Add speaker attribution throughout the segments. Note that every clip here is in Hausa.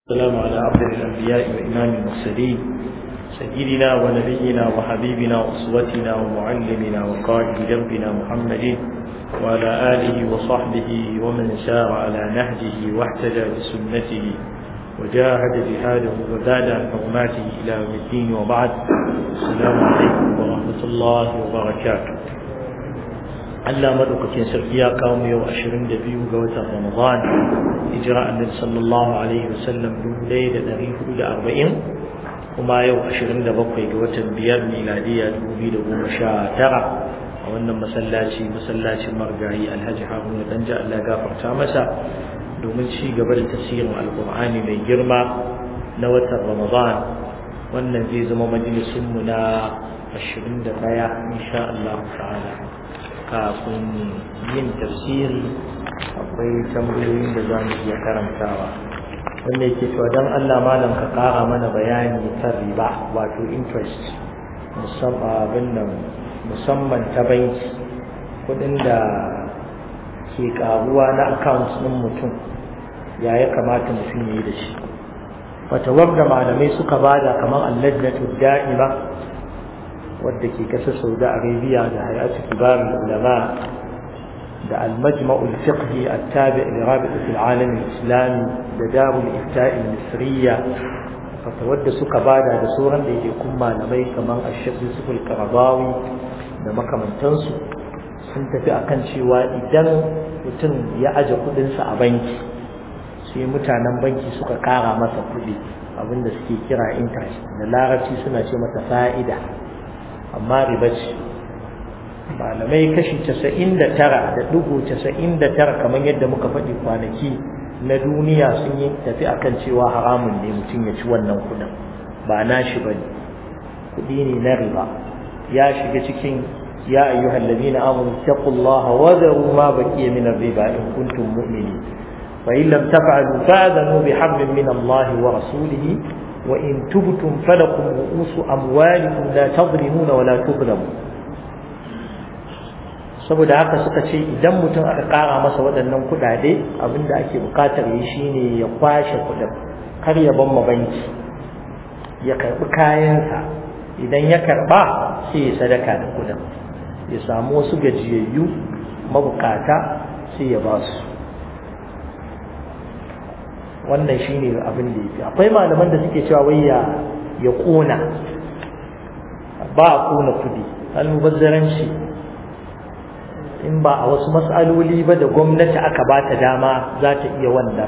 Speaker 1: السلام على عبد الأنبياء وإمام المرسلين سيدنا ونبينا وحبيبنا وأسوتنا ومعلمنا وقائد دربنا محمد وعلى آله وصحبه ومن سار على نهجه واحتجى بسنته وجاهد جهاده وزاد عن حرماته إلى يوم الدين وبعد السلام عليكم ورحمة الله وبركاته Allah madaukakin sarki ya kawo mu yau 22 ga watan Ramadan hijira annabi sallallahu alaihi wasallam 1440 kuma yau 27 ga watan biyar miladiya 2019 a wannan masallaci masallacin margayi Alhaji Haruna Danja Allah gafarta masa domin ci gaba da tafsirin Alqur'ani mai girma na watan Ramadan wannan zai zama majalisun mu na 21 insha Allah ta'ala kafin yin tafsiri akwai tambayoyin da za mu iya karantawa wanda yake cewa don Allah malam ka kara mana bayani kan riba wato interest musamman ta banki kudin da ke karuwa na account ɗin mutum ya ya kamata mutum ya yi da shi fatawar da malamai suka bada kamar allajnatu da'ima wadda ke kasar saudi arabia da hayatu kibarin ulama da almajma'ul fiqhi attabi li rabitat alalam islami da darul ifta'i misriya fata wadda suka bada da sauran da yake kun malamai kamar ashaq yusuf al-qaradawi da makamantansu sun tafi akan cewa idan mutum ya aje kudinsa a banki sai mutanen banki suka kara masa kudi abinda suke kira interest da larabci suna ce mata fa'ida amma riba ce malamai kashi casa'in da tara da dubu casa'in da tara kamar yadda muka faɗi kwanaki na duniya sun yi tafi akan cewa haramun ne mutum ya ci wannan kuɗin ba na shi ba ne kuɗi ne na riba ya shiga cikin ya ayyuhal ladina amanu taqullaha wa dharu ma baqiya min ar-riba in kuntum mu'minin fa in lam taf'alu fa'adhanu bihablin min Allah wa rasulihi وإن تبتم فلكم رؤوس أموالكم لا تظلمون ولا تظلمون saboda haka suka ce idan mutum aka ƙara masa waɗannan kuɗaɗe abinda ake buƙatar yi shine ya kwashe kuɗin kar ya ban banki ya karɓi kayansa idan ya karɓa sai ya sadaka da kuɗin ya samu wasu gajiyayyu mabukata sai ya ba su wannan shine abin da yake akwai malaman da suke cewa wai ya ya kona ba a kona kudi almubazzaranci in ba a wasu mas'aloli ba da gwamnati aka ba ta dama za ta iya wannan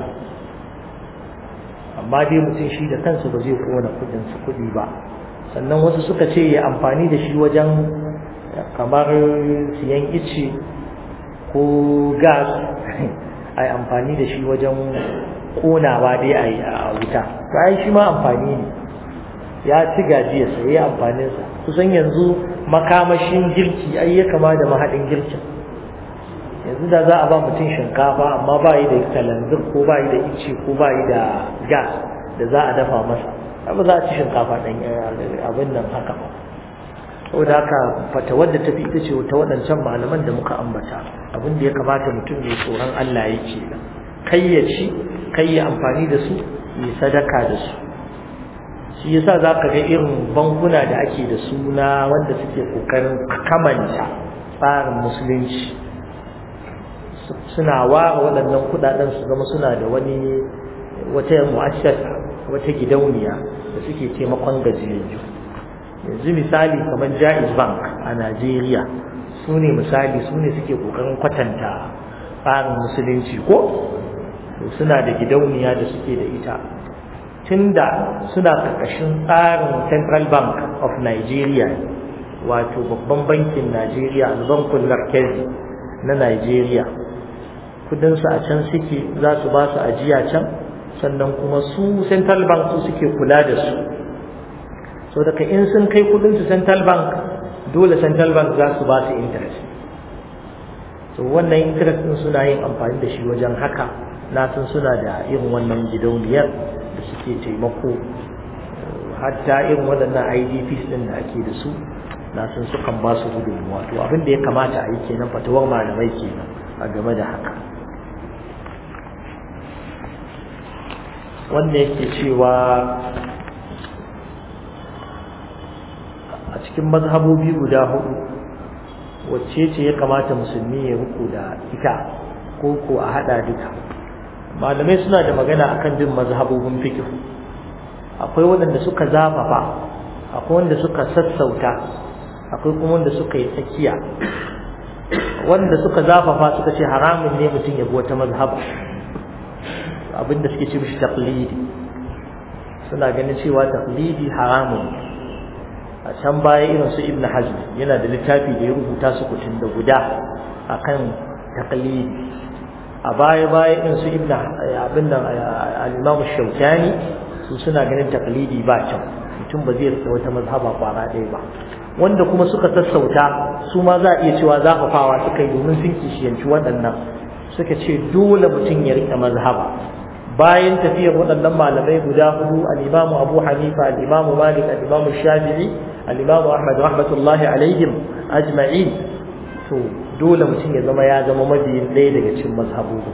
Speaker 1: amma dai mutum shi da kansu ba zai kona kudin su kudi ba sannan wasu suka ce ya amfani da shi wajen kamar siyan ice ko gas a amfani da shi wajen konawa dai a yi a wuta to ai shi ma amfani ne ya ci gajiya sai ya amfanin sa kusan yanzu makamashin girki ai ya kama da mahadin girkin yanzu da za a ba mutum shinkafa amma ba yi da kalanzir ko ba yi da ice ko ba yi da gas da za a dafa masa ba za a ci shinkafa ɗan abin nan haka ba saboda haka fata wadda tafi ita ce ta waɗancan malaman da muka ambata abin da ya kamata mutum mai tsoron Allah yake nan kai ya ci kai ya amfani da su yi sadaka da su shi yasa za ka ga irin bankuna da ake da suna wanda suke kokarin kamanta tsarin musulunci suna ware waɗannan kuɗaɗen su zama suna da wani wata mu'assasa wata gidauniya da suke taimakon gajiyayyu yanzu misali kamar jaiz bank a najeriya su ne misali su ne suke kokarin kwatanta tsarin musulunci ko suna da gidauniya da suke da ita tunda suna karkashin tsarin central bank of nigeria wato babban bankin nigeria albankun markezi na nigeria kudinsu a can suke za su ba su ajiya can sannan kuma su central bank su suke kula da su so daga in sun kai kudinsu central bank dole central bank za su ba su interest so wannan interest din suna yin amfani da shi wajen haka na san suna da irin wannan gidauniyar da suke taimako hatta irin waɗannan idps ɗin da ake da su na san sukan ba su gudunmuwa to abin da ya kamata a yi kenan fatawar malamai kenan a game da haka wanda yake cewa a cikin mazhabobi guda hudu wacce ce ya kamata musulmi ya ruku da ita ko ko a hada duka malamai suna da magana akan bin mazhabobin fiqh akwai waɗanda suka zafafa akwai wanda suka sassauta akwai kuma wanda suka yi tsakiya wanda suka zafafa suka ce haramun ne mutum ya bi wata mazhaba abinda suke ce mishi taqlidi suna ganin cewa taqlidi haramun a can baya irin su ibn hazm yana da littafi da ya rubuta su kutun da guda akan taqlidi a baya baya irin su ibn abin nan al-imam shaukani su suna ganin taqlidi ba kyau mutum ba zai rasa wata mazhaba kwara ɗaya ba wanda kuma suka sassauta su ma za a iya cewa zafafawa suka yi domin sun kishiyanci waɗannan suka ce dole mutum ya riƙe mazhaba bayan tafiyar waɗannan malamai guda hudu al-imamu abu hanifa al-imamu malik al-imamu shafi'i al-imamu ahmad rahmatullahi alaihim ajma'in to dole mutum ya zama ya zama mabiyin ɗaya daga cikin mazhabobi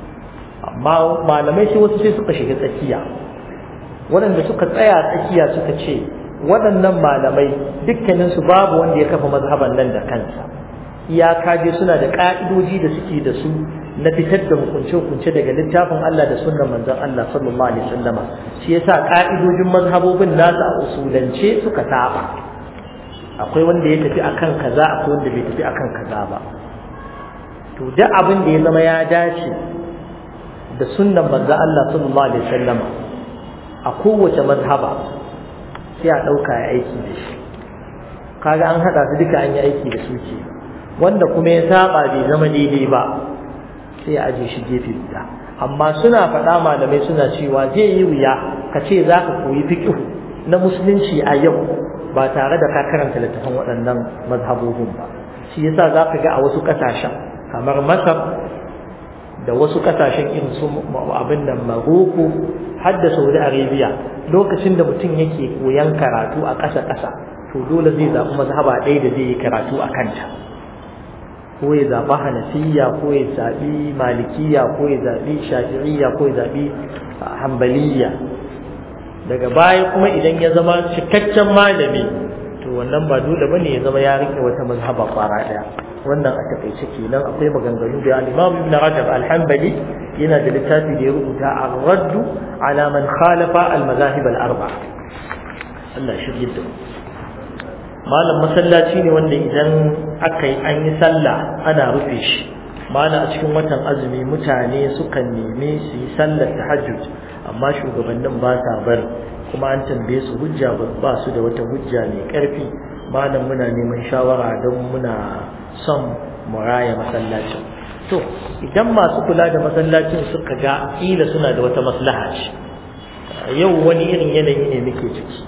Speaker 1: amma malamai sai wasu sai suka shiga tsakiya waɗanda suka tsaya tsakiya suka ce waɗannan malamai dukkaninsu babu wanda ya kafa mazhaban nan da kansa iyaka dai suna da ƙa'idoji da suke da su na fitar da hukunce-hukunce daga littafin Allah da sunnan manzon Allah sallallahu alaihi wasallam shi yasa ƙa'idojin mazhabobin nasu a usulance suka saba akwai wanda ya tafi akan kaza akwai wanda bai tafi akan kaza ba to duk abin da ya zama ya dace da sunnan manzon Allah sallallahu alaihi wasallam a kowace mazhaba sai a ɗauka ya aiki da shi kaga an haɗa su duka an yi aiki da su ke wanda kuma ya saba bai zama daidai ba sai a aje shi gefe guda amma suna faɗa malamai suna cewa zai yi wuya ka ce za ka koyi fiƙihu na musulunci a yau ba tare da ka karanta littafin waɗannan mazhabobin ba shi yasa za ka ga a wasu ƙasashen kamar masar da wasu ƙasashen irin su abin nan maroko har da saudi arabia lokacin da mutum yake koyan karatu a ƙasa-ƙasa to dole zai zaɓi mazhaba ɗaya da zai yi karatu a kanta ko ya zaɓi hanafiya ko ya zaɓi malikiya ko ya zaɓi shafi'iyya ko ya zaɓi hambaliya daga baya kuma idan ya zama cikakken malami to wannan ba dole bane ya zama ya rike wata mazhaba kwara ɗaya wannan a takaice kenan akwai maganganu da al-Imam Ibn Rajab al-Hanbali yana da littafi da ya rubuta ar-radd ala man khalafa al-mazahib al-arba'a Allah shi da malam masallaci ne wanda idan aka yi an yi sallah ana rufe shi mana a cikin watan azumi mutane sukan neme su yi sallar tahajjud amma shugabannin ba sa bari kuma an tambaye su hujja ba su da wata hujja mai karfi malam muna neman shawara don muna son mu raya masallacin to idan masu kula da masallacin suka ga kila suna da wata maslaha ce yau wani irin yanayi ne muke ciki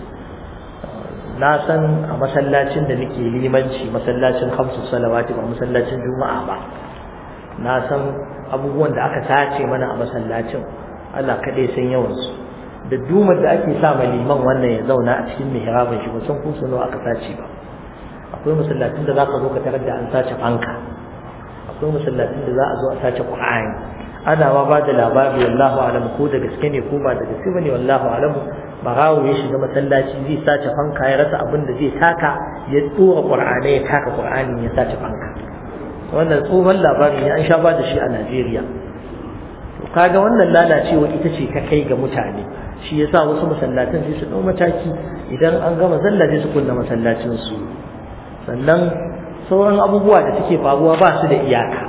Speaker 1: na san a masallacin da nake limanci masallacin hamsu salawati ba masallacin juma'a ba na san abubuwan da aka sace mana a masallacin Allah kaɗai san yawansu da dumar da ake sa ma liman wannan ya zauna a cikin mihrabin shi ba san ko nawa aka sace ba akwai masallacin da za ka zo ka tarar da an sace fanka akwai masallacin da za a zo a sace qur'ani ana ma ba da labari wallahu alam ko da gaske ne ko ba da gaske bane wallahu alam barawo ya shiga masallaci zai sace fanka ya rasa abin da zai taka ya tsora qur'ani ya taka qur'ani ya sace fanka wannan tsohon labari ne an sha ba da shi a Najeriya to kaga wannan lalacewa ita ce ta kai ga mutane shi yasa wasu masallatan sai su dau mataki idan an gama sallah sai su kunna masallacin su sannan sauran abubuwa da suke faruwa ba su da iyaka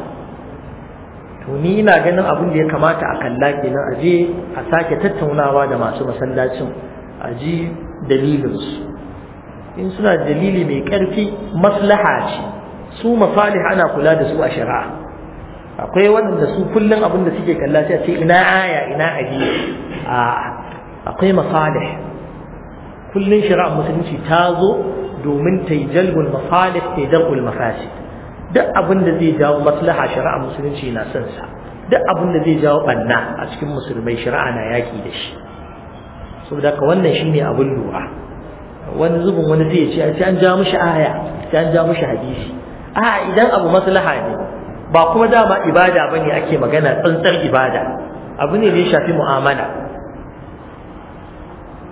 Speaker 1: to ni ina ganin abin da ya kamata a kalla kenan a je a sake tattaunawa da masu masallacin a ji dalilinsu in suna da dalili mai ƙarfi maslaha ce su masalih ana kula da su a shari'a akwai waɗanda su kullum abin da suke kalla sai a ce ina aya ina hadisi a akwai masalih kullum shari'ar musulunci ta zo domin ta yi jalbul masalih ta yi dar'ul mafasid duk abin da zai jawo maslaha shari'ar musulunci na son sa duk abin da zai jawo banna a cikin musulmai shari'a na yaki da shi saboda ka wannan shine abin lura wani zubin wani zai ce sai an ja mishi aya sai an ja mishi hadisi a idan abu maslaha ne ba kuma dama ibada bane ake magana tsantsar ibada abu ne da ya shafi mu'amala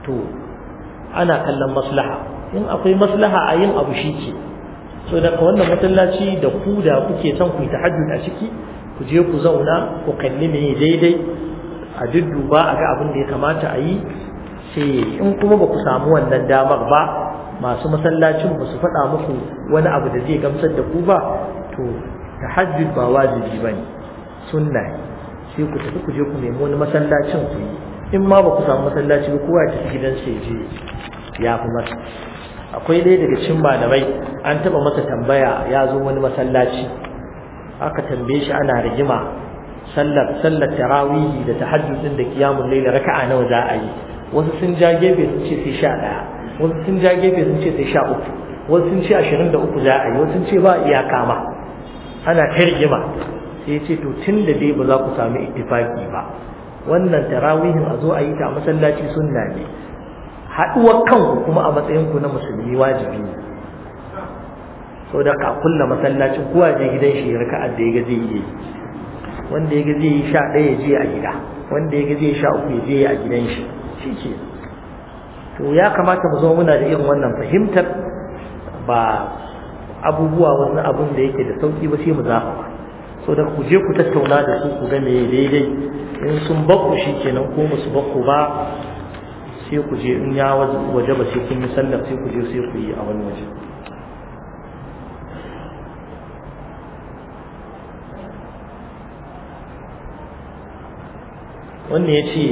Speaker 1: to ana kallon maslaha in akwai maslaha a yin abu shi ke so da wannan masallaci da ku da kuke son ku yi tahajjud a ciki ku je ku zauna ku kalli me daidai a dudduba a ga abin da ya kamata a yi sai in kuma ba ku samu wannan damar ba masu masallacin ba su faɗa muku wani abu da zai gamsar da ku ba to tahajjud ba wajibi ba ne sunna sai ku tafi ku je ku nemi wani masallacin ku yi in ma ba ku samu masallaci ba kowa ya tafi gidan sai je ya fi masa akwai ɗaya daga cikin malamai an taɓa masa tambaya ya zo wani masallaci aka tambaye shi ana rigima sallar sallar tarawihi da tahajjud din da qiyamul layl raka'a nawa za a yi wasu sun ja gefe sun ce sai sha ɗaya wasu sun ja gefe sun ce sai sha uku wasu sun ce ashirin da uku za a yi wasu sun ce ba iyaka ma ana ta rigima sai ce to tun da dai ba za ku sami ittifaki ba wannan tarawihin a zo a yi ta a masallaci sunna ne haɗuwar kanku kuma a matsayinku na musulmi wajibi ne sau da ka kulla masallacin kowa je gidan shi raka'a da ya ga zai yi wanda ya ga zai yi sha ɗaya ya je a gida wanda ya ga zai sha uku ya je a gidan shi shi ke to ya kamata mu zama muna da irin wannan fahimtar ba abubuwa wani abun da yake da sauki ba sai mu zaɓa ba so da ku je ku tattauna da su ku ga me daidai in sun bakku shi kenan ko musu bakku ba sai ku je in ya waje ba sai kun yi sallar sai ku je sai ku yi a wani waje wannan ya ce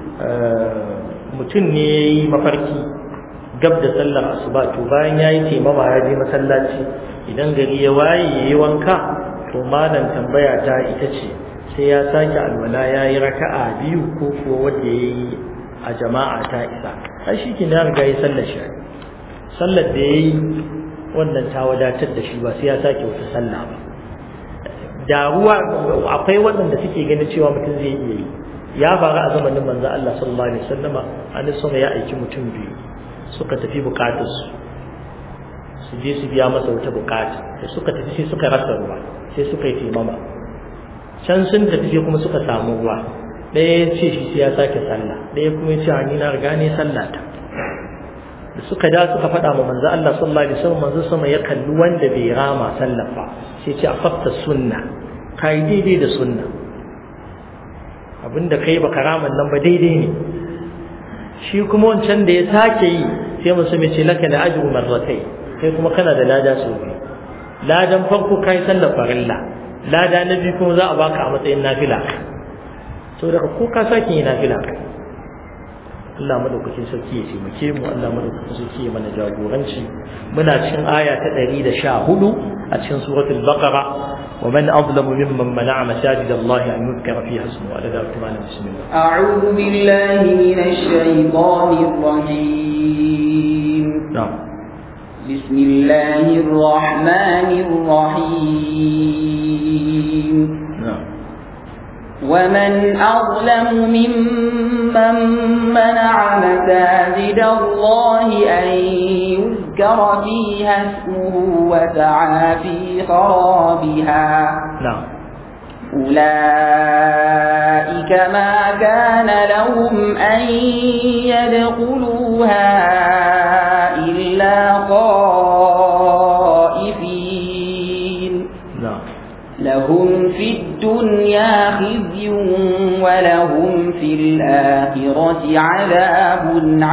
Speaker 1: mutum ne ya yi mafarki gab da sallar asuba to bayan ya yi taimama ya je masallaci idan gari ya waye ya yi wanka to malam tambaya ta ita ce sai ya sake alwala ya yi raka'a biyu ko kuwa wanda ya yi a jama'a ta isa ai shi ke na riga ya sallar shi sallar da ya yi wannan ta wadatar da shi ba sai ya sake wata sallah ba da ruwa akwai waɗanda suke ganin cewa mutum zai iya yi ya faru a zamanin manzo Allah sallallahu alaihi wasallama annabi sama ya aiki mutum biyu suka tafi bukatarsu su je su biya masa wata bukata da suka tafi sai suka rasa ruwa sai suka yi taimama can sun tafi sai kuma suka samu ruwa ɗaya ya ce shi sai ya sake sallah ɗaya kuma ya ce ni na riga ne sallah ta da suka da suka faɗa ma manzo Allah sallallahu alaihi wasallam manzo sama ya kalli wanda bai rama sallah ba sai ce afafta sunna kai daidai da sunna abinda kai baka raman nan ba daidai ne shi kuma wancan da ya sake yi sai musu mai ce laka da ajru marratai kai kuma kana da lada sau biyu ladan farko kai sallar farilla lada na biyu kuma za a baka a matsayin nafila so daga ko ka sake yi nafila Allah madaukakin sarki ya taimake mu Allah madaukakin sarki ya mana jagoranci muna cikin aya ta 114 a cikin suratul baqara ومن أظلم ممن منع مساجد الله أن يذكر فيها اسمه على ذلك بسم الله
Speaker 2: أعوذ بالله من الشيطان الرجيم
Speaker 1: نعم
Speaker 2: بسم الله الرحمن الرحيم
Speaker 1: نعم
Speaker 2: ومن أظلم ممن منع مساجد الله أن يذكر فيها اسمه وسعى في خرابها
Speaker 1: نعم
Speaker 2: أولئك ما كان لهم أن يدخلوها إلا خائفين
Speaker 1: نعم
Speaker 2: لهم في الدنيا خزي ولهم في الآخرة عذاب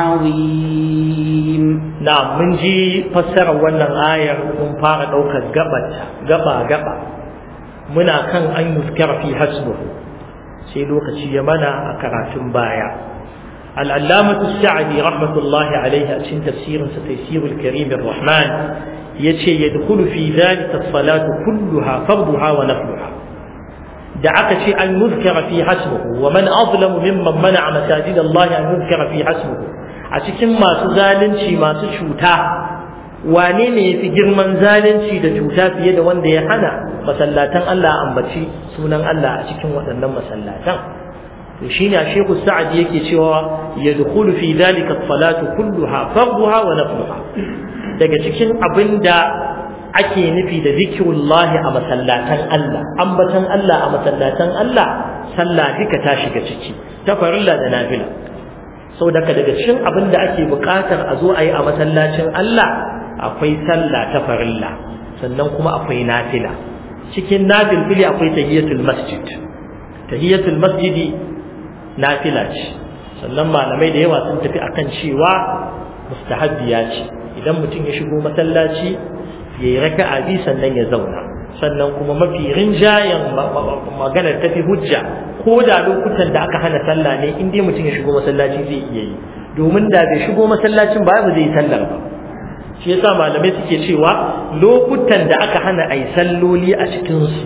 Speaker 2: عظيم
Speaker 1: na'am mun ji fassarar wannan ayar mun fara daukar gabata gaba gaba muna kan an yuskara fi hasbuhu sai lokaci ya mana a karatun baya al-allamatu sa'di rahmatullahi alaihi a cikin tafsirin sa tafsirul karim ar-rahman yace yadkhulu fi dhalika as-salatu kulluha farduha wa nafluha da aka ce an yuzkara fi hasbuhu wa man azlamu mimman mana'a masajid Allah an yuzkara fi hasbuhu a cikin masu zalunci masu cuta wane ne ya fi girman zalunci da cuta fiye da wanda ya hana masallatan Allah ambaci sunan Allah a cikin waɗannan masallatan to shine a Sheikh Sa'ad yake cewa yadkhulu fi dhalika as-salatu kulluha farduha wa nafluha daga cikin abinda ake nufi da zikirullahi a masallatan Allah ambatan Allah a masallatan Allah sallah duka ta shiga ciki ta farilla da nafila sau daga daga cikin abin da ake buƙatar a zo a yi a masallacin Allah akwai sallah ta farilla sannan kuma akwai nafila cikin nafilfili akwai tahiyatul masjid tahiyatul masjidi nafila ce sannan malamai da yawa sun tafi akan cewa mustahabbiya ce idan mutum ya shigo masallaci ya yi raka'a bi sannan ya zauna sannan kuma mafi rinjayen maganar tafi hujja ko da lokutan da aka hana sallah ne in dai mutum ya shigo masallaci zai iya yi domin da bai shigo masallacin ba ba zai yi sallar ba shi yasa malamai suke cewa lokutan da aka hana ai salloli a cikin su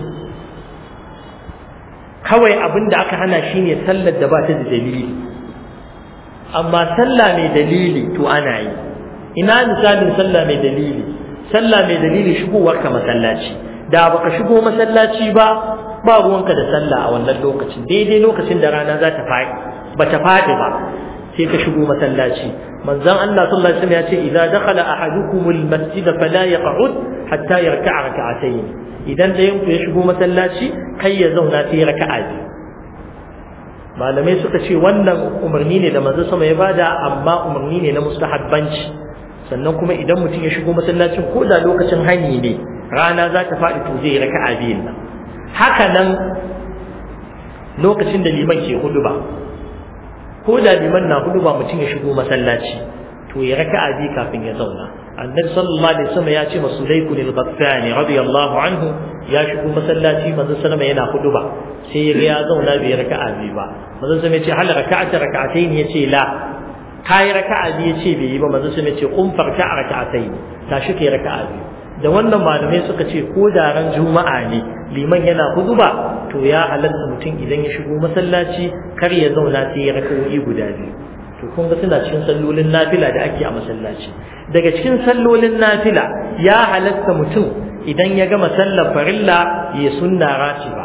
Speaker 1: kawai abin da aka hana shine sallar da ba ta da dalili amma sallah mai dalili to ana yi ina misalin sallah mai dalili sallah mai dalili shigowar ka masallaci da baka shigo masallaci ba ba ruwanka da sallah a wannan lokacin daidai lokacin da rana za ta faɗi ba ta faɗi ba sai ka shigo masallaci manzon Allah sallallahu alaihi wasallam ya ce idza dakhala ahadukumul masjid fala yaq'ud hatta yarka'a rak'atayn idan da yanku ya shigo masallaci kai ya zauna sai raka'a biyu malamai suka ce wannan umarni ne da manzon sama ya bada amma umarni ne na mustahabbanci sannan kuma idan mutum ya shigo masallacin ko da lokacin hani ne rana za ta faɗi to zai raka'a biyun nan haka nan lokacin da liman ke hudu ba ko da liman na hudu ba mutum ya shigo masallaci to ya raka'a biyu kafin ya zauna annabi sallallahu alaihi wasallam ya ce masu laiku lil ghaffani radiyallahu anhu ya shigo masallaci manzon sallama yana hudu ba sai ya ga ya zauna bai raka'a biyu ba manzon sallama ya ce hal raka'ata raka'atayn ya ce la kai raka'a biyu ya ce bai yi ba manzon sallama ya ce qum farka raka'atayn tashi kai raka'a biyu da wannan malamai suka ce ko da ran juma'a ne liman yana huduba to ya halatta mutum idan ya shigo masallaci kar ya zauna sai ya raka'o'i guda biyu to kun ga suna cikin sallolin nafila da ake a masallaci daga cikin sallolin nafila ya halatta mutum idan ya gama sallar farilla ya sunna ratiba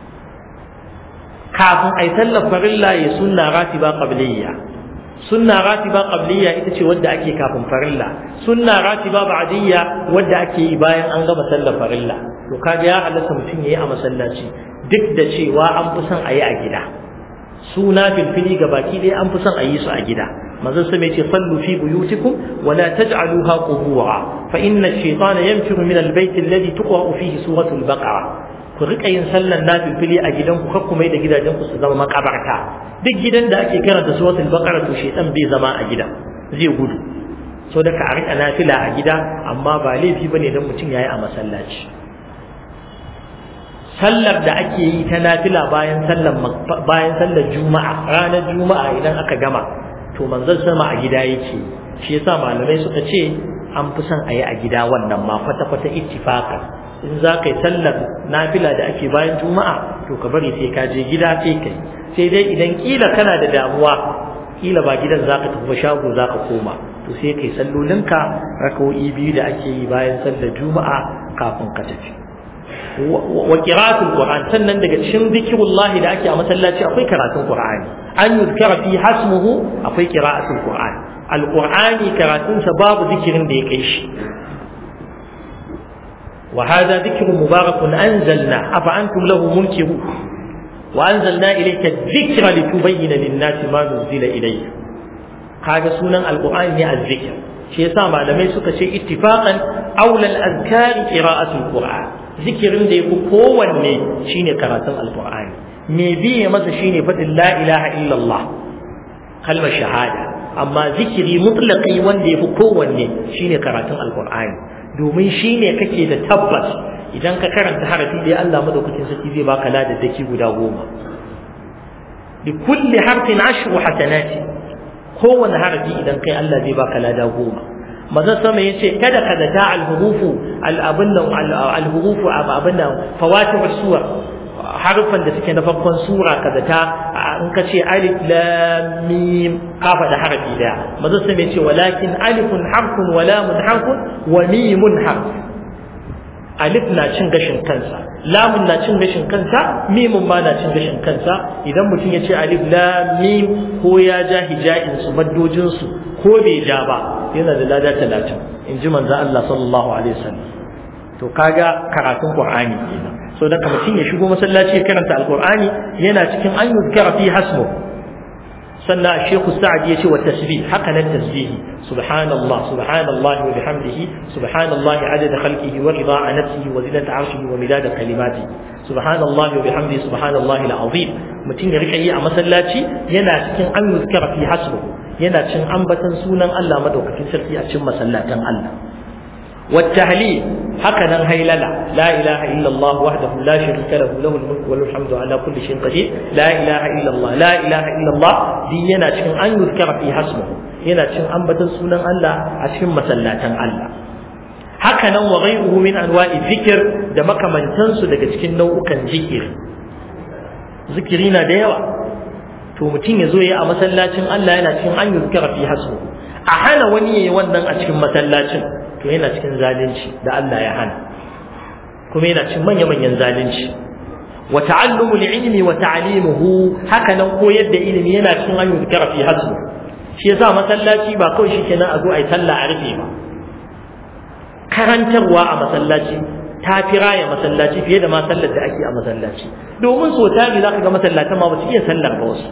Speaker 1: kafin ai sallar farilla ya sunna ratiba qabliyya sunna ratiba qabliyya ita ce wadda ake kafin farilla sunna ratiba ba'diyya wadda ake yi bayan an gama sallar farilla to kaga ya halatta mutum yayi a masallaci duk da cewa an fi son a yi a gida suna filfili ga baki dai an fi son a yi su a gida manzon sa mai ce sallu fi buyutikum wa la taj'aluha qubura fa inna ash-shaytana yanfiru min al-bayt alladhi tuqra'u fihi suratul baqara ku rika yin sallan nafilfili a gidanku kar ku mai da gidajenku su zama makabarta duk gidan da ake karanta suratul baqara to shaytan bai zama a gida zai gudu so da ka rika nafila a gida amma ba laifi bane dan mutum yayi a masallaci sallar da ake yi ta nafila bayan sallar bayan sallar juma'a ranar juma'a idan aka gama to manzon sama a gida yake shi yasa malamai suka ce an fi son a yi a gida wannan ma kwata-kwata ittifaqan in za ka yi sallar nafila da ake bayan juma'a to ka bari sai ka je gida sai kai sai dai idan kila kana da damuwa kila ba gidan za ka tafi shago za ka koma to sai kai sallolinka rakawo'i biyu da ake yi bayan sallar juma'a kafin ka tafi wa qira'atul qur'an sannan daga cikin zikrullah da ake a masallaci akwai karatun qur'ani an yuzkara fi hasmuhu akwai qira'atul qur'an alqur'ani karatun sa babu zikirin da ya kai shi وهذا ذكر مبارك أنزلنا أفأنتم له منكرون وأنزلنا إليك الذكر لتبين للناس ما نزل إليه هذا سنن القرآن هي الذكر شيء سامع لما يسوك شيء اتفاقا أولى الأذكار قراءة القرآن ذكر دي قوة شيني قراءة القرآن ميبي مثلا شيني فتل لا إله إلا الله كلمة شهادة أما ذكري مطلقي وان دي قوة شيني قراءة القرآن domin shi ne kake da tabbas idan ka karanta harafi da Allah madaukakin sarki zai baka ladaddaki guda goma bi kulli harfin ashru hasanati kowane harafi idan kai Allah zai baka lada goma maza sama yace kada ka zata al-hurufu al-abun al-hurufu abun nan fawatih suwar harufan da suke na farkon sura ka zata in ka ce alif lam mim ka faɗa harafi daya maza sai mai ce walakin alifun harfun wa lamun harfun wa mimun harf alif na cin gashin kansa lamun na cin gashin kansa mimun ma na cin gashin kansa idan mutum ya ce alif lam mim ko ya ja hija'in su maddojin su ko bai ja ba yana da lada talatin in ji manzo Allah sallallahu alaihi wasallam to kaga karatun qur'ani kenan so da mutum ya shigo masallaci ya karanta alqur'ani yana cikin an yuzkara fi hasmu sannan Sheikh Sa'd ya ce wa tasbih haka nan tasbihi subhanallah subhanallahi wa bihamdihi subhanallahi adada khalqihi wa rida'a nafsihi wa zinata arshihi wa midada kalimatihi subhanallahi wa bihamdihi subhanallahi alazim mutum ya rika yi a masallaci yana cikin an yuzkara fi hasbu yana cin ambatan sunan Allah madaukakin sarki a cikin masallatan Allah والتهليل هكذا هيللة لا إله إلا الله وحده لا شريك له له الملك وله الحمد على كل شيء قدير لا إله إلا الله لا إله إلا الله دي ينا cikin an yuzkara fi hasmu yana cikin ambatan sunan Allah a cikin masallatan Allah haka nan wa ghayruhu min anwa'i dhikr da makamantansu daga cikin nau'ukan zikiri zikiri na da yawa to mutum ya zo ya a masallacin Allah yana cikin an yuzkara fi hasmu a hana wani yayi wannan a cikin masallacin to yana cikin zalunci da Allah ya hana kuma yana cikin manya-manyan zalunci wa ta'allumu ilmi wa ta'limuhu haka nan koyar da ilimi yana cikin an yuzkara fi hasmu shi yasa masallaci ba kawai shikenan a zo ai sallah a rufe ba karantarwa a masallaci ta fi raya masallaci fiye da ma sallar da ake a masallaci domin so tari za ka ga masallatan ma ba su iya sallar ba wasu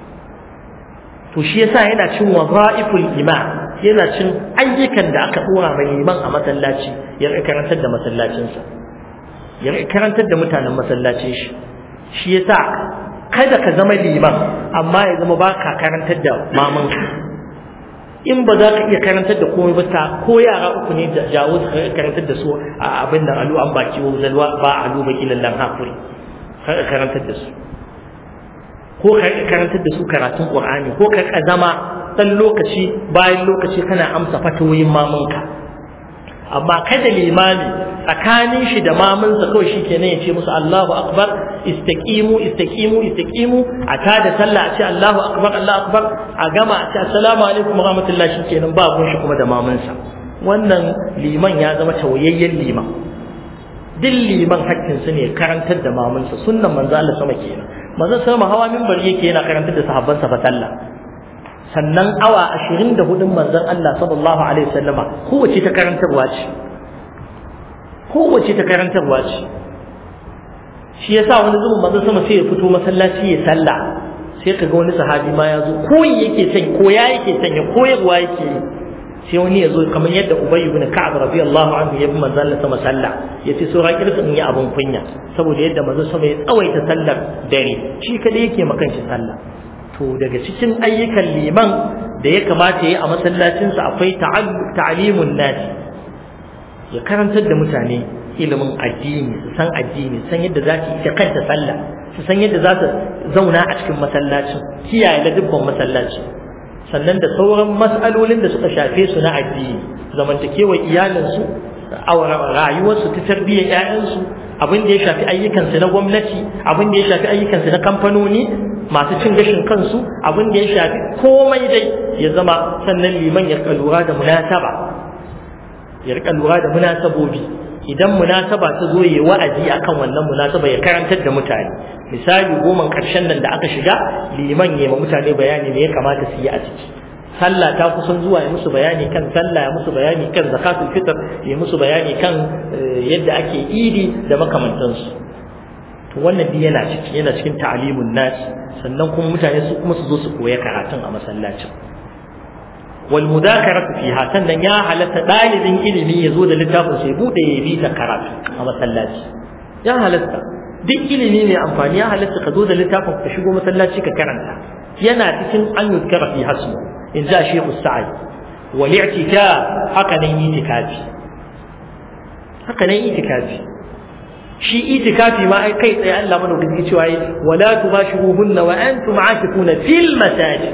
Speaker 1: to shi yasa yana cin waza'iful imam yana cin ayyukan da aka dora mai liman a masallaci ya karantar da masallacinsa ya karantar da mutanen masallacin shi shi yasa kada ka zama liman amma ya zama baka karantar da mamanka in ba za ka iya karantar da komai ba ta ko yara uku ne jawo su karantar da su a abin da alu an baki wa zalwa ba alu baki lallan hakuri karantar da su ko ka karantar da su karatun qur'ani ko ka zama dan lokaci bayan lokaci kana amsa fatawoyin mamanka amma kada limami tsakanin shi da mamansa kawai shi kenan ya ce musu Allahu akbar istaqimu istaqimu istaqimu a tada sallah a ce Allahu akbar Allahu akbar a gama a ce assalamu alaikum wa rahmatullahi shi kenan ba gun shi kuma da mamansa wannan liman ya zama tawayayyen liman duk liman hakkinsa ne karantar da mamansa sunnan manzo Allah sama kenan manzo sama hawa minbar yake yana karantar da sahabbansa fa sallah sannan awa ashirin da hudun manzon Allah sallallahu alaihi wasallama kowace ta karantarwa ce kowace ta karantarwa ce shi yasa wani zubin manzon sama sai ya fito masallaci ya sallah sai kaga wani sahabi ma ya zo koyi yake son koya yake son ya koyarwa yake sai wani ya zo kamar yadda Ubay ibn Ka'ab radiyallahu anhu ya bi manzon Allah sama sallah yace so ra kirsa in yi abun kunya saboda yadda manzon sama ya tsawaita sallar dare shi kadai yake makan shi sallah to daga cikin ayyukan liman da ya kamata ya yi a masallacinsa akwai ta'alimun nasi ya karantar da mutane ilimin addini su san addini san yadda za su ita kanta sallah su san yadda za su zauna a cikin masallacin kiyaye ladubban masallaci sannan da sauran mas'alolin da suka shafe su na addini zamantakewar iyalinsu rayuwarsu ta tarbiyyar 'ya'yansu abin da ya shafi ayyukansu na gwamnati abin da ya shafi ayyukansu na kamfanoni masu cin gashin kansu abin da ya shafi komai dai ya zama sannan liman ya rika lura da munasaba ya rika lura da munasabobi idan munasaba ta zo ya wa'azi akan wannan munasaba ya karantar da mutane misali goma karshen nan da aka shiga liman ya ma mutane bayani me ya kamata su yi a ciki sallah ta kusan zuwa ya musu bayani kan sallah ya musu bayani kan zakatul fitr ya musu bayani kan yadda ake idi da makamantansu to wannan duk yana ciki yana cikin ta'alimun nas sannan kuma mutane su kuma su zo su koya karatun a masallacin wal mudakaratu fiha sannan ya halatta dalibin ilimi ya zo da littafin sai bude ya bi ta karatu a masallaci ya halatta duk ilimi mai amfani ya halatta ka zo da littafin ka shigo masallaci ka karanta yana cikin an yuzkara fi hasmu in ja shehu sa'ad wal i'tikaf haka nan itikafi haka nan itikafi shi itikafi ma ai kai tsaye Allah mana gaske cewa yi wala tubashiruhunna wa antum aakifuna fil masajid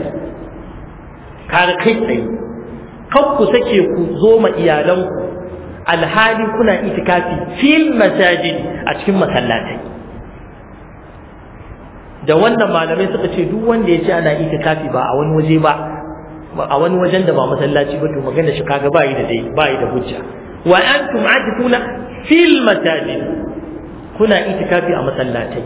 Speaker 1: kaga kai tsaye kan ku sake ku zo ma iyalanku alhali kuna itikafi fil masajid a cikin masallatai da wannan malamai suka ce duk wanda ya ce ana itikafi ba a wani waje ba a wani wajen da ba masallaci ba to magana shi kaga ba yi da dai ba yi da hujja wa antum aakifuna fil masajid kuna itikafi a masallatai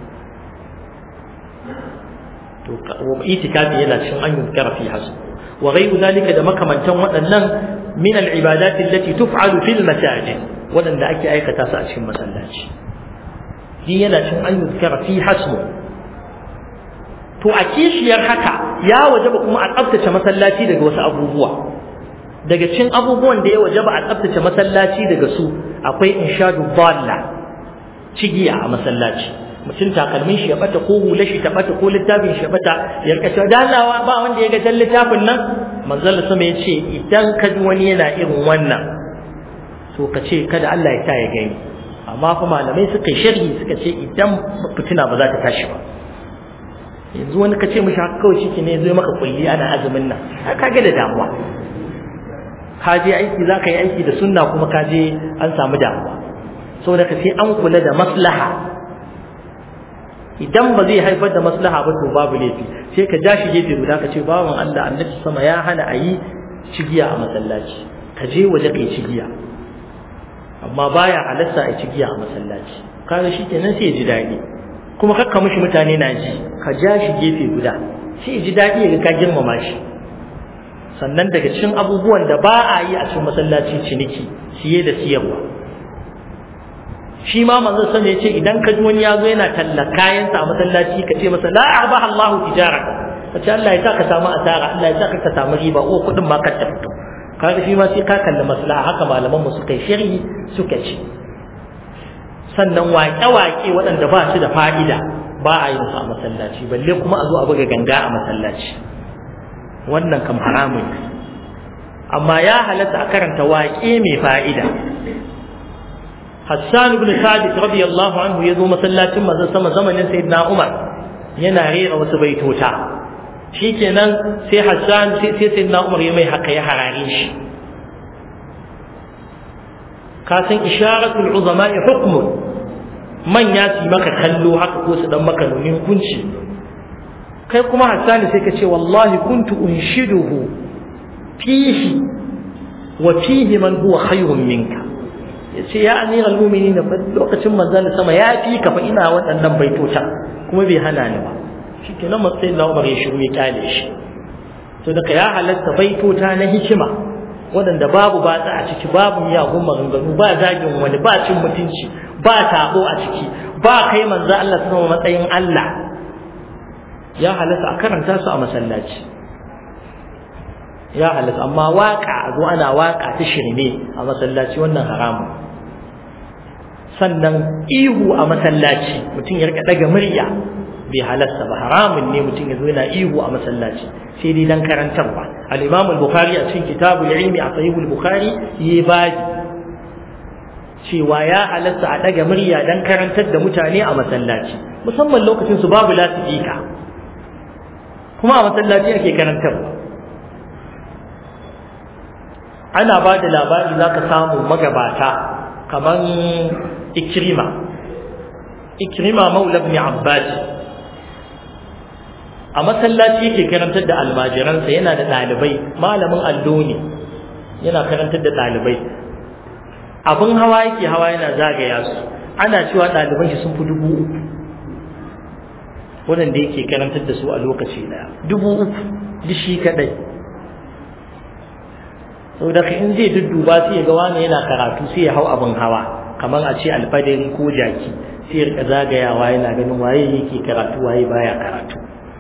Speaker 1: to itikafi yana cikin an yuzkara fi hasu wa ghayru zalika da makamantan waɗannan min al-ibadat allati tuf'alu fil masajid waɗanda ake aikata su a cikin masallaci shi yana cikin an yuzkara fi hasmu to a kishiyar haka ya wajaba kuma a tsaftace masallaci daga wasu abubuwa daga cikin abubuwan da ya wajaba a tsaftace masallaci daga su akwai inshadu dalla cigiya a masallaci mutum takalmin shi ya bata ko hula shi ta bata ko littafin shi ya bata ya rika cewa dalawa ba wanda ya ga jan littafin nan manzon sama ya ce idan ka ji wani yana irin wannan to ka ce kada Allah ya sa ya gani amma fa malamai suka yi sharhi suka ce idan fitina ba za ta tashi ba yanzu wani ka ce mishi haka kawai shi ne zai maka kulli ana azumin nan ka ga da damuwa ka je aiki za ka yi aiki da sunna kuma ka je an samu damuwa saboda ka sai an kula da maslaha idan ba zai haifar da maslaha ba to babu laifi sai ka ja shi gefe guda ka ce bawan Allah annabi sama ya hana a yi cigiya a masallaci ka je waje kai cigiya amma baya halatta a cigiya a masallaci kaga shi kenan sai ya ji daɗi kuma kakka mishi mutane na ji ka ja shi gefe guda sai ya ji daɗi ya ga ka girmama shi sannan daga cikin abubuwan da ba a yi a cikin masallaci ciniki siye da siyarwa shi ma manzon sama ya ce idan ka ji wani ya zo yana talla kayansa a masallaci ka ce masa la abaha Allahu tijara ka ce Allah ya sa ka samu asara Allah ya sa ka samu riba ko kuɗin ma ka ta fito kaga shi ma sai ka kalli maslaha haka malaman mu suka yi sharhi suka ce sannan waƙe-waƙe waɗanda ba su da fa'ida ba a yi su a masallaci balle kuma a zo a buga ganga a masallaci wannan kam haramun amma ya halatta a karanta waƙe mai fa'ida Hassan ibn Sabit radiyallahu anhu ya zo masallacin manzon sama zamanin Sayyidina Umar yana rera wasu baitota shikenan sai Hassan sai sai Sayyidina Umar ya mai haka ya harare shi ka san isharatul uzama hukmun manya su maka kallo haka ko su dan maka nunin kunci kai kuma Hassan sai ka ce wallahi kuntu unshiduhu fihi wa fihi man huwa khayrun minka yace ya amira almu'minin fa lokacin manzon sama ya fi ka fa ina waɗannan baitota kuma bai hana ni ba shikenan matsayin na Umar ya shiru ya kyale shi to daga ya halatta baitota na hikima waɗanda babu batsa a ciki babu miyagun maganganu ba zagin wani ba cin mutunci ba tabo a ciki ba kai manzo Allah sama matsayin Allah ya halatta a karanta su a masallaci ya halatta amma waka a zo ana waka ta shirme a masallaci wannan haramun sannan ihu a masallaci mutum ya rika daga murya bai halasta ba haramun ne mutum ya zo yana ihu a masallaci sai dai dan karantarwa al-imam al-bukhari a cikin kitabul ilmi a sahih al-bukhari yi baji cewa ya halasta a daga murya dan karantar da mutane a masallaci musamman lokacin su babu lasifika kuma a masallaci ake karantarwa ana ba da labari za ka samu magabata kamar ikrima ikrima maula ibn abbas a masallaci yake karantar da almajiransa yana da ɗalibai malamin allo ne yana karantar da ɗalibai abin hawa yake hawa yana zagaya su ana cewa ɗaliban shi sun fi dubu uku waɗanda yake karantar da su a lokaci ɗaya dubu uku duk shi kaɗai sau da in zai dudduba sai ya ga wani yana karatu sai ya hau abin hawa kamar a ce alfadari ko jaki sai ya rika zagayawa yana ganin waye yake karatu waye baya karatu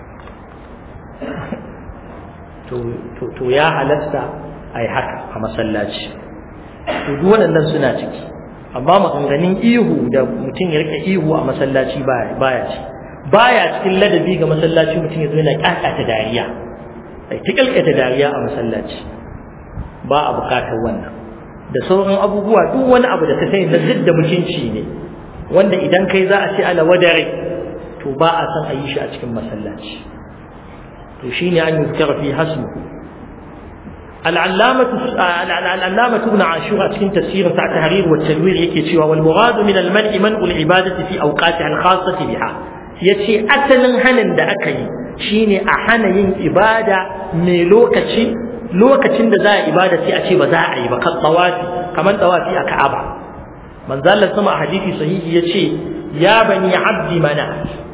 Speaker 1: to ya halatta a yi haka a masallaci to duk waɗannan suna ciki amma maganganun ihu da mutum ya rika ihu a masallaci baya ci baya cikin ladabi ga masallaci mutum ya zo yana ƙaƙata dariya ai ta ƙalƙata dariya a masallaci ba a bukatar wannan da sauran abubuwa duk wani abu da ka sani na zidda mutunci ne wanda idan kai za a ce ala wadare to ba a san a yi shi a cikin masallaci to shine an yuzkara fi hasmuhu العلامة العلامة ابن عاشور أتكن تفسير تاع تهرير والتنوير يكي تشوى والمراد من المنع منع العبادة في أوقاتها الخاصة بها يتي أتلن هنن دا أكي شيني أحنا ين إبادة ميلوكتي lokacin da za a ibada sai a ce ba za a yi ba kan tawafi kamar tawafi a Ka'aba manzo Allah sama a hadisi sahihi yace ya bani abdi mana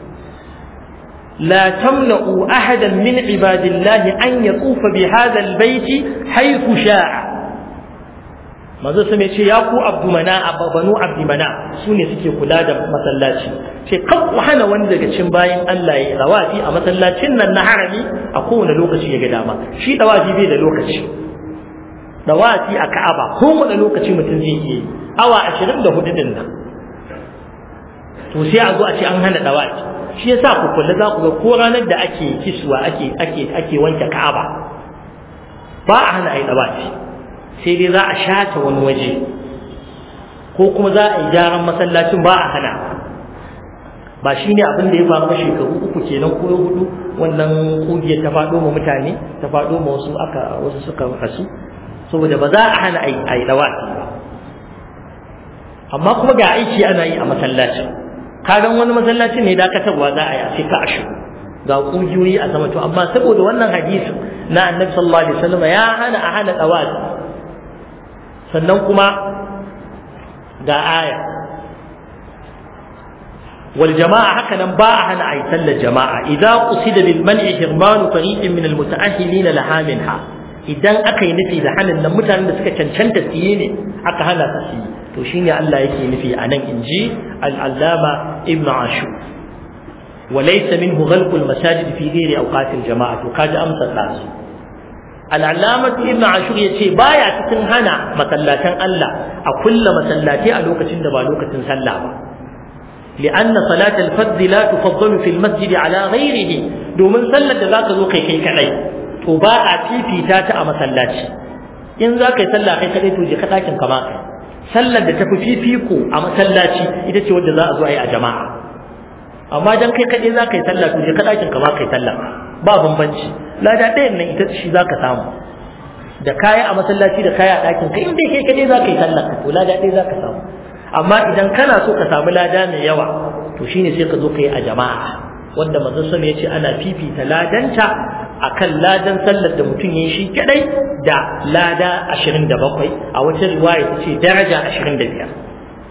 Speaker 1: la tamna'u ahadan min ibadillahi an yatufa bi hadha albayt haythu sha'a manzo sai ce ya ku abdumana banu abdumana su ne suke kula da masallaci ce kan ku hana wani daga cikin bayan Allah ya rawafi a masallacin nan na harami a kowane lokaci ya ga dama shi dawafi bai da lokaci dawafi a Ka'aba kowane lokaci mutum zai yi awa 24 din nan to sai a zo a ce an hana dawafi shi yasa ku kula za ku ga ko ranar da ake kiswa ake ake ake wanke Ka'aba ba a hana ai dawafi sai dai za a shata wani waje ko kuma za a yi gyaran masallacin ba a hana ba shi ne abin da ya faru shekaru uku kenan ko hudu wannan kungiyar ta faɗo ma mutane ta faɗo ma wasu aka wasu suka rasu saboda ba za a hana a yi dawafi ba amma kuma ga aiki ana yi a masallacin kagan wani masallacin ne dakatarwa za a yi a sai ka a shigo ga kungiyoyi a sama to amma saboda wannan hadisin na annabi sallallahu alaihi wasallam ya hana a hana dawafi sannan kuma ga aya wal jama'a haka nan ba a hana ayi sallar jama'a idza qusida bil man'i hirmanu fariqin min al muta'ahhilin laha minha idan aka yi nufi da hanin nan mutanen da suka cancanta su yi ne aka hana su yi to shine Allah yake nufi a nan inji al-allama ibn ashur وليس منه غلق المساجد في غير أوقات الجماعة وكاد أمس الناس العلامة ابن عاشور يتي بايا تكن هنا مسلاتين الله أكل مسلاتي ألوكة دبا لوكة سلا لأن صلاة الفرد لا تفضل في المسجد على غيره دومن سلة ذاك ذوقي كي كعي تباع في في تاتا مسلاتي إن ذاك يسلى كي كعي توجي خطاكين كما sallar da tafi fifiko a masallaci ita ce wadda za a zo a yi a jama'a amma dan kai kaɗai za ka yi sallah to je ka ɗakin ka ma ka yi sallah ba bambanci lada ɗayan nan ita shi za ka samu da kaya a masallaci da kaya a ɗakin ka in dai kai kaɗai za ka yi sallah to lada ɗaya za ka samu amma idan kana so ka samu lada mai yawa to shine sai ka zo ka yi a jama'a wanda manzon sama ya ce ana fifita ladanta akan ladan sallar da mutum ya yi shi kadai da lada 27 a wata riwaya ta ce daraja 25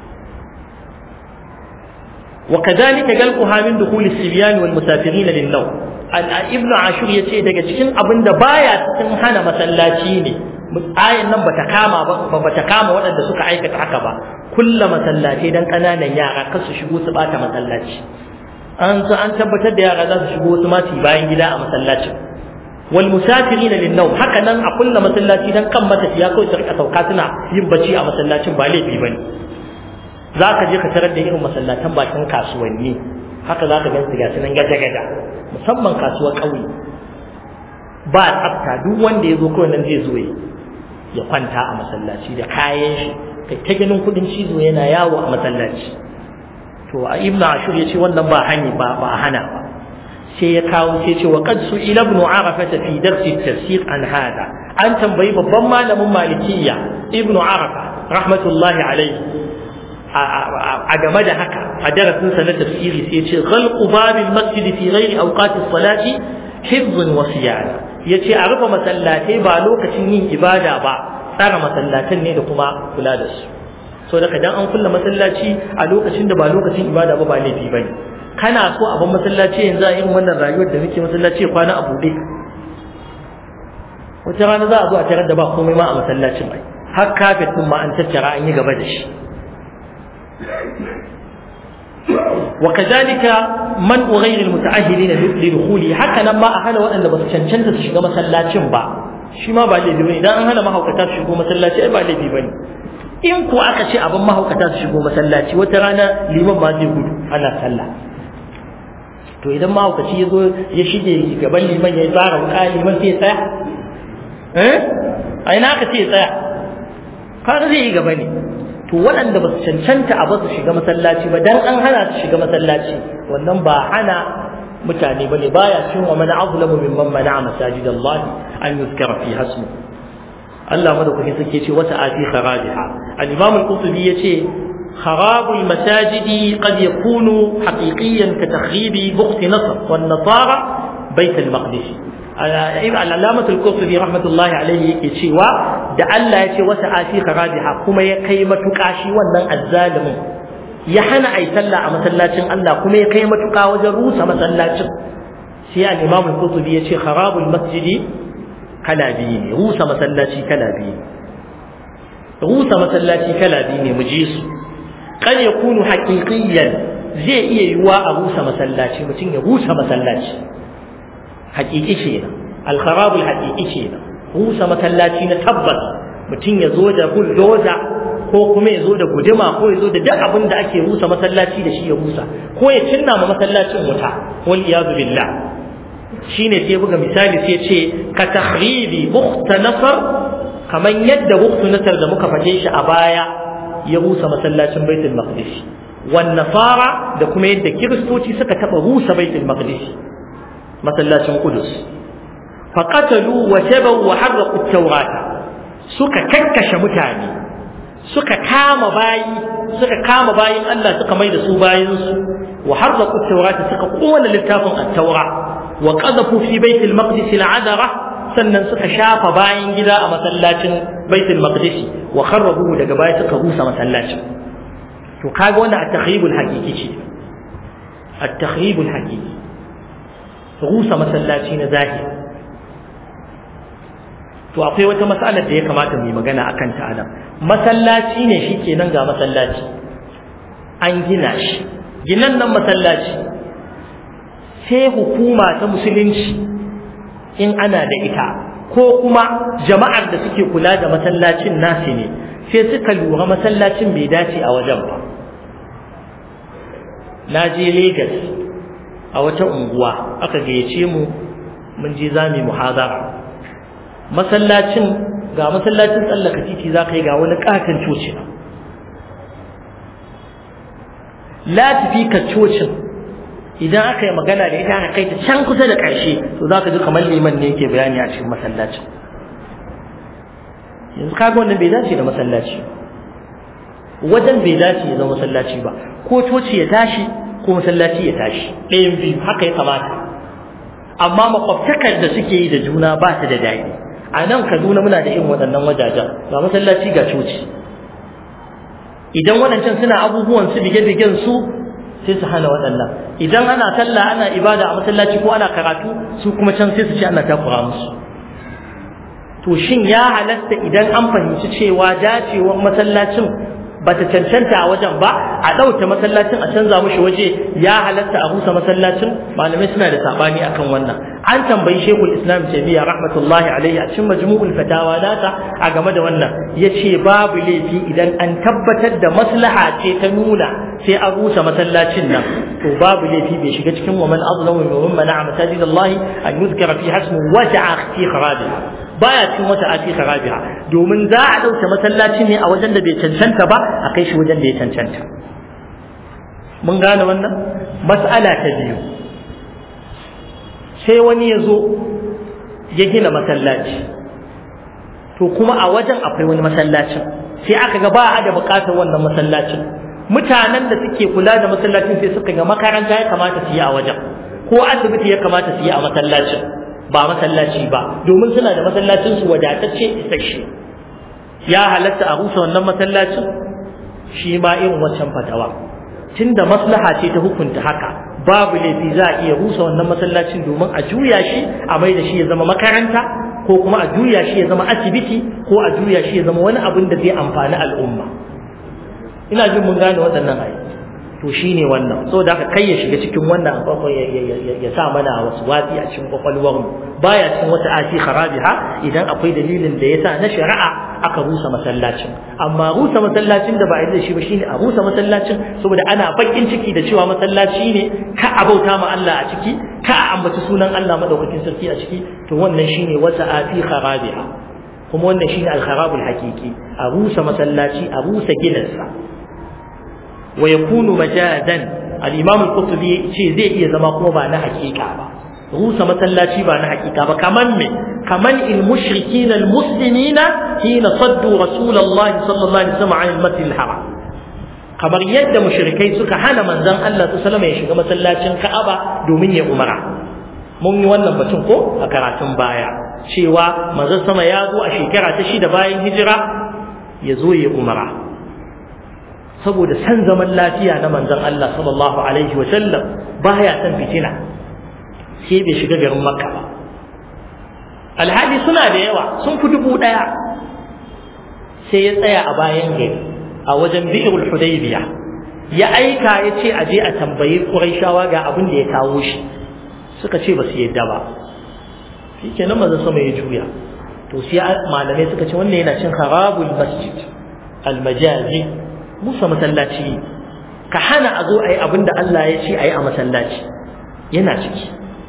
Speaker 1: وكذلك جلقها من دخول الصبيان والمسافرين للنوم ابن عاشور yace daga cikin abin da baya cikin hana masallaci ne ayan nan bata kama ba bata kama waɗanda suka aikata haka ba kulla masallaci dan kananan yara kar su shigo su bata masallaci an so an tabbatar da yara za su shigo su ma su bayan gida a masallacin wal musafirin lin nawm haka nan a kulla masallaci dan kan matafiya kawai su rika sauka suna yin bacci a masallacin ba laifi bane za ka je ka tarar da irin masallatan bakin kasuwanni haka za ka gansu gasu nan gaja-gaja musamman kasuwar ƙauye ba tsafta duk wanda ya zo kawai nan zai zo ya kwanta a masallaci da kayan shi kai ta ganin kudin cizo yana yawo a masallaci to a ibnu ashur ya ce wannan ba hani ba ba hana ba sai ya kawo sai ce wa qad su'ila ibn arafa fi darsi tafsir an hada an tambayi babban malamin malikiyya ibnu arafa rahmatullahi alaihi a game da haka a darasin sa na tafsiri sai ce ghalqu babil masjid fi ghairi awqatis salati hifzun wa siyana yace a rufe masallatai ba lokacin yin ibada ba tsara masallatan ne da kuma kula da su so daga dan an kulla masallaci a lokacin da ba lokacin ibada ba ba laifi bane kana so a ban masallaci yanzu a irin wannan rayuwar da muke masallaci kwana a buɗe wata rana za a zo a tarar da ba komai ma a masallacin ai har kafet din ma an tattara an yi gaba da shi وكذلك من غير المتأهلين لدخوله هكذا ما أهل وأن بس cancanta su shiga masallacin ba shi ma ba laifi bane idan an hana mahaukata su shigo masallaci ai ba laifi bane in ko aka ce abin mahaukata su shigo masallaci wata rana liman ma zai gudu ana sallah to idan mahaukaci ya zo ya shige gaban liman ya tsara wuka liman sai ya tsaya eh a ina aka ce ya tsaya kaga zai yi gaba ne to waɗanda ba su cancanta a ba su shiga masallaci ba dan an hana su shiga masallaci wannan ba hana mutane bane baya cin wa man azlamu mimman mana'a masajid Allah an yuzkara fi hasmu Allah madaukakin sarki ce wata afi kharajiha al-imam al-qurtubi yace خراب المساجد قد يكون حقيقيا كتخريب بخت نصر والنصارى بيت المقدس العلامة القرطبي رحمة الله عليه yake cewa da Allah ya ce wata afi kharajiha kuma ya kai matuƙa shi wannan azzalimin ya hana ai sallah a masallacin Allah kuma ya kai matuƙa wajen rusa masallacin sai al-Imam al-Qurtubi ya ce kharabul masjidi kala biyu ne rusa masallaci kala biyu rusa masallaci kala biyu ne mu ji su kan ya kunu haƙiƙiyan zai iya yiwuwa a rusa masallaci mutum ya rusa masallaci haƙiƙi ce nan alkharabul haƙiƙi ce nan rusa masallaci na tabbas mutum ya zo da bulldozer ko kuma ya zo da guduma ko ya zo da duk abin da ake rusa masallaci da shi ya rusa ko ya cinna ma masallacin wuta wal iyadu billah shine sai buga misali sai ce ka tahribi bukhta nasar kaman yadda bukhta nasar da muka faɗe shi a baya ya rusa masallacin baitul maqdis wan nasara da kuma yadda kiristoci suka taba rusa baitul maqdis masallacin qudus faqatalu wa tabu wa harraqu at-taurata suka kakkashe mutane suka kama bayi suka kama bayin Allah suka mai da su bayin su wa harraqu at-taurata suka kona littafin at-taura wa qadhafu fi baitil maqdis al-adara sannan suka shafa bayan gida a masallacin baitul maqdis wa kharrabu daga baya suka rusa masallacin to kaga wannan at-takhribul haqiqi ce at-takhribul haqiqi rusa masallaci na zahiri to akwai wata matsalar da ya kamata mu yi magana akan ta anan masallaci ne shikenan ga masallaci an gina shi ginan nan masallaci sai hukuma ta musulunci in ana da ita ko kuma jama'ar da suke kula da masallacin nasi ne sai suka lura masallacin bai dace a wajen ba na je Legas a wata unguwa aka gayyace mu mun je zami muhazara masallacin ga masallacin tsallaka titi za ka yi ga wani katon coci latifi ka cocin idan aka yi magana da ita aka kai ta can kusa da ƙarshe to za ka ji kamar liman ne yake bayani a cikin masallacin yanzu kaga wannan bai dace da masallaci wajen bai dace ya zama masallaci ba ko coci ya tashi ko masallaci ya tashi ɗayan biyu haka ya kamata amma makwabtakar da suke yi da juna ba ta da daɗi a nan kaduna muna da irin waɗannan wajajen ga masallaci ga coci idan waɗancan suna abubuwan su bige-bigen su sai su hana waɗannan idan ana sallah ana ibada a masallaci ko ana karatu su kuma can sai su ce ana takura musu to shin ya halatta idan an fahimci cewa dacewar masallacin ba ta cancanta a wajen ba a ɗauke masallacin a canza mushi waje ya halatta a rusa masallacin malamai suna da saɓani akan wannan an tambayi shekul islam taimiyya rahmatullahi alaihi a cikin majmu'ul fatawa nata a game da wannan ya ce babu laifi idan an tabbatar da maslaha ce ta nuna sai an rusa masallacin nan to babu laifi bai shiga cikin wa man azlamu mimman mana'a masajidallahi an yuzkara fi hasmu waja'a fi kharabiha baya cin wata ati kharabiha domin za a dauke masallaci ne a wajen da bai cancanta ba a kai shi wajen da ya cancanta mun gane wannan mas'ala ta biyu sai wani ya zo ya gina masallaci to kuma a wajen akwai wani masallacin sai aka ga ba a da bukatar wannan masallacin mutanen da suke kula da masallacin sai suka ga makaranta ya kamata su yi a wajen ko asibiti ya kamata su yi a masallacin ba masallaci ba domin suna da masallacin su wadatacce isasshe ya halatta a rusa wannan masallacin shi ma irin wancan fatawa tunda maslaha ce ta hukunta haka babu laifi za a iya rusa wannan masallacin domin a juya shi a mai da shi ya zama makaranta ko kuma a juya shi ya zama asibiti ko a juya shi ya zama wani abin da zai amfani al'umma ina jin mun gane waɗannan ayi to shine wannan saboda haka kai ya shiga cikin wannan ya sa mana wasu watsi a cikin kwakwalwar mu baya cikin wata ati kharabiha idan akwai dalilin da yasa na shari'a aka rusa masallacin amma rusa masallacin da ba a yi da shi ba shine a rusa masallacin saboda ana bakin ciki da cewa masallaci ne ka a bauta ma Allah a ciki ka a ambaci sunan Allah madaukakin sarki a ciki to wannan shine wata ati kharabiha kuma wannan shine al-kharabul haqiqi a rusa masallaci a rusa gidansa wa yakunu majadan al-imam al-qurtubi ce zai iya zama kuma ba na hakika ba rusa masallaci ba na hakika ba kaman me kaman il mushrikin al muslimina hina saddu rasulullahi sallallahu alaihi wasallam an al-masjid al-haram kamar yadda mushrikai suka hana manzon Allah sallallahu alaihi wasallam ya shiga masallacin Ka'aba domin ya umara mun yi wannan batun ko a karatun baya cewa manzon sama ya zo a shekara ta shida bayan hijira ya zo ya umara saboda san zaman lafiya na manzon Allah sallallahu alaihi wa sallam baya san fitina sai bai shiga garin Makka ba alhali suna da yawa sun fi dubu daya sai ya tsaya a bayan gari a wajen bi'irul hudaybiya ya aika ya ce a je a tambayi quraishawa ga abin da ya kawo shi suka ce ba su yadda ba shikenan manzo sama ya juya to sai malamai suka ce wannan yana cin harabul masjid almajazi musa masallaci ka hana a zo a yi abin da Allah ya ce a yi a masallaci yana ciki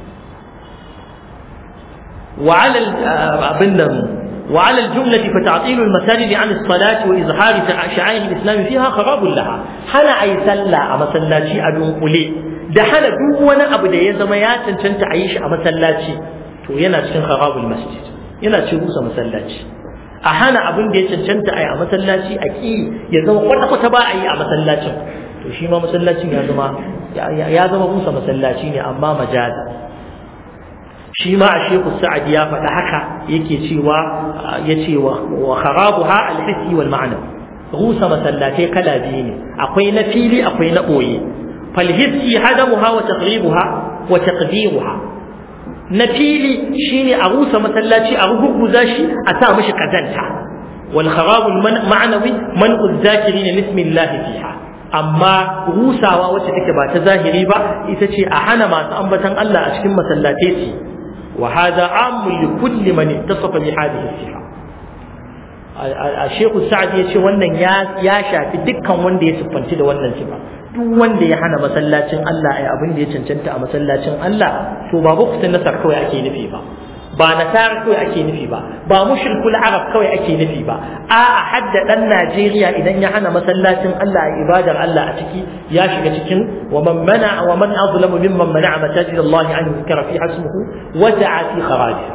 Speaker 1: وعلى abin وعلى الجملة فتعطيل المساجد عن الصلاة وإظهار شعائر الإسلام فيها خراب لها حنا أي سلا أما سلاتي أدون قلي ده حنا دون أبو ده يزميات تنت عيش أما سلاتي تو ينا تشن خراب المسجد ينا تشوس أما سلاتي أحنا أبن ده تنت أي أما سلاتي أكيد يزم قطع قطع أي أما سلاتي to shi ma masallacin ya zama ya zama musa masallaci ne amma majaza shi ma a shehu sa'ad ya faɗa haka yake cewa ya ce wa kharabuha al-hissi wal ma'na rusa masallatai kala biyu ne akwai na fili akwai na ɓoye fal hissi hadamuha wa taqribuha wa taqdiruha na fili shine a rusa masallaci a rugurguza shi a sa mishi kazanta wal kharabul ma'nawi man'u zakirin bismillah fiha amma rusawa wacce take ba ta zahiri ba ita ce a hana masu ambatan Allah a cikin masallatai ce وهذا عام لكل من اتصف بهذه الصفة الشيخ السعدي yace wannan ya ya shafi dukkan wanda ya siffanci da wannan sifa duk wanda ya hana masallacin Allah ai abin da ya cancanta a masallacin Allah to ba bukutun nasar kawai ake nufi ba ba nasara kawai ake nufi ba ba mushrikul arab kawai ake nufi ba a'a hadda dan Najeriya idan ya hana masallacin Allah a ibadar Allah a ciki ya shiga cikin wa man mana wa man azlamu mimman mana'a masajid Allah an yuzkara fi hasmuhu wa da'a fi kharajiha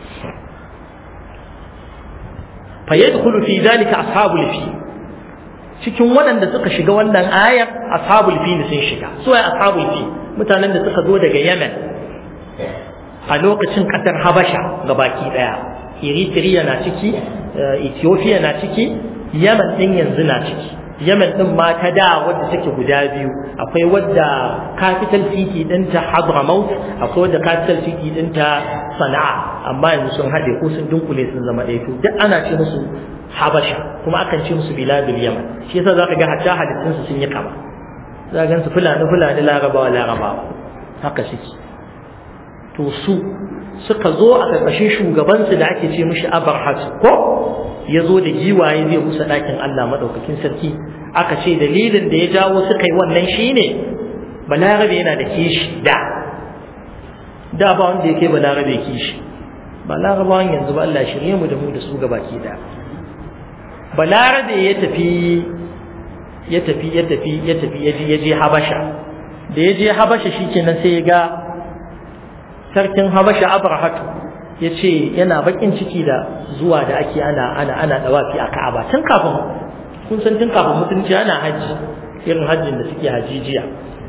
Speaker 1: fa yadkhulu fi dhalika ashabul fi cikin waɗanda suka shiga wannan ayar ashabul fi sun shiga su ai ashabul fi mutanen da suka zo daga Yemen a lokacin kasar Habasha ga baki daya Eritrea na ciki Ethiopia na ciki Yemen din yanzu na ciki Yemen din ma ta da wadda take guda biyu akwai wadda capital city din ta Hadramaut akwai wadda capital city din ta Sana'a amma yanzu sun hade ko sun dunkule sun zama ɗaya to duk ana ce musu Habasha kuma akan ce musu biladul Yemen shi yasa zaka ga hatta hadisin su sun yi kama za ga su fulani fulani larabawa larabawa haka suke to su suka zo a ƙarƙashin shugabansu da ake ce mishi abarhat ko ya zo da giwaye zai kusa ɗakin Allah maɗaukakin sarki aka ce dalilin da ya jawo suka yi wannan shine balarabe yana da kishi da da ba wanda yake balarabe kishi balarabawan yanzu ba Allah shirye mu da mu da su gabaki da balarabe ya tafi ya tafi ya tafi ya tafi ya je habasha da ya je habasha shikenan sai ya ga sarkin habasha abrahatu ya ce yana bakin ciki da zuwa da ake ana ana ana dawafi a ka'aba tun kafin kun san tun kafin mutunci ana hajji irin hajjin da suke hajijiya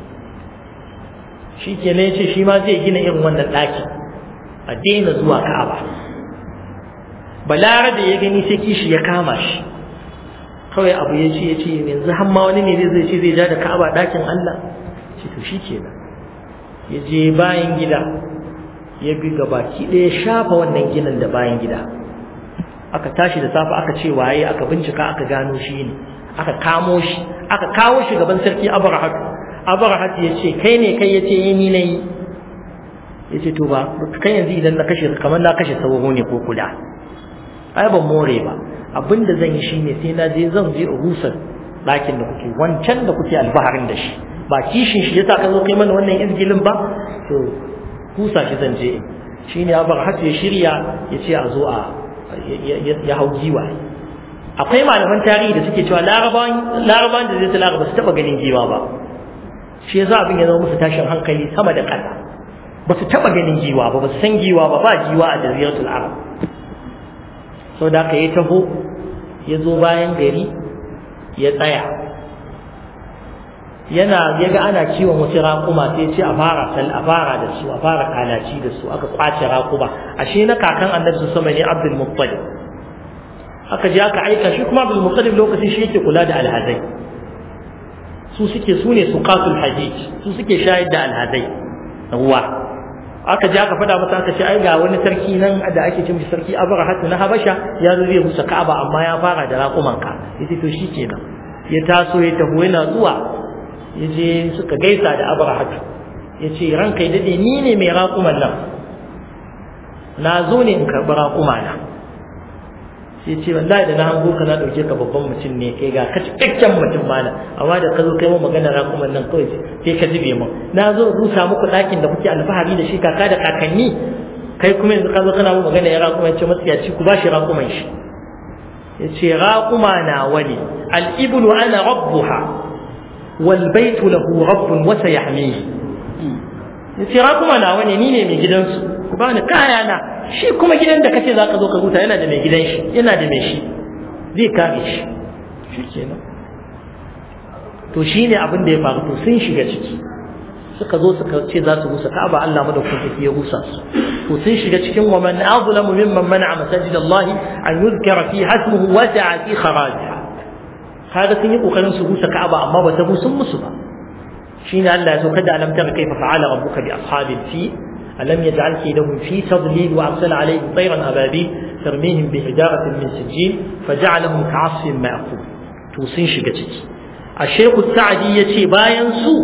Speaker 1: shi ke ya ce shi ma zai gina irin wannan ɗaki a daina zuwa ka'aba balara da ya gani sai kishi ya kama shi kawai abu ya ce ya ce yanzu hamma wani ne zai ce zai ja da ka'aba ɗakin Allah ce to shi kenan ya je bayan gida ya bi baki ɗaya shafa wannan ginin da bayan gida aka tashi da safe aka ce waye aka bincika aka gano shi ne aka kamo shi aka kawo shi gaban sarki abrahat abrahat ya ce kai ne kai ya ce yi ni na yi ya ce to ba kai yanzu idan na kashe kamar na kashe sauro ne ko kuda ai ban more ba abin da zan yi shi ne sai na je zan je rusar ɗakin da kuke wancan da kuke albaharin da shi ba kishin shi yasa ka zo kai mana wannan izgilin ba to kusa shi zan je shi ne abar hatu ya shirya ya ce a zo a ya hau giwa akwai malaman tarihi da suke cewa larabawan da zai ta laraba su taɓa ganin giwa ba shi yasa abin ya zama musu tashin hankali sama da ƙasa ba su taɓa ganin giwa ba ba su san giwa ba ba giwa a jaziratul arab sau da aka yi taho ya zo bayan gari ya tsaya yana ya ga ana kiwon wasu raƙuma sai ce a fara sal a fara da su a fara kalaci da su aka kwace raƙuma ashe na kakan annabi sama ne abdul muttalib aka je aka aika shi kuma abdul muttalib lokacin shi yake kula da alhazai su suke su ne suqatul hajij su suke shayar da alhazai ruwa aka ji aka faɗa masa aka ce ai ga wani sarki nan da ake cin sarki abrahatu na habasha ya zo zai rusa ka'aba amma ya fara da raƙuman ka yace to shikenan ya taso ya taho yana zuwa ya je suka gaisa da abrahatu ya ce ranka ya dade ni ne mai raƙuman nan na zo ne in karɓi raƙuma na sai ce wallahi da na hango ka na ɗauke ka babban mutum ne kai ga ka cikakken mutum mana amma da ka zo kai mun magana raƙuman nan kawai sai ka zube mun na zo rusa muku ɗakin da kuke alfahari da shi kaka da kakanni kai kuma yanzu ka zo kana mun magana ya raƙuma ya ce matsiyaci ku ba shi raƙuman shi ya ce raƙuma na wani al'ibulu ana rabbuha wal baitu lahu rabbun wasa yahmihi ya ce raƙuma na wani ni ne mai gidansu ku ba ni kaya na shi kuma gidan da kace zaka zo ka huta yana da mai gidan shi yana da mai shi zai kare shi shi kenan to shine abin da ya faru to sun shiga ciki suka zo suka ce za su rusa Ka'aba Allah madaukakin sarki ya rusa su to sun shiga cikin wa man azlamu mimman man'a masajid Allah an yuzkara fi hasmuhu wa sa'a fi kharajiha kaga sun yi kokarin su rusa Ka'aba amma ba ta rusun musu ba shine Allah ya so kada alam tara kaifa fa'ala rabbuka bi ashabil fi ألم يجعل كيدهم في تضليل وأرسل عليهم طيرا أبابيل ترميهم بحجارة من سجيل فجعلهم كعصف مأكول توصين شقتك الشيخ السعدي يتي باين سوء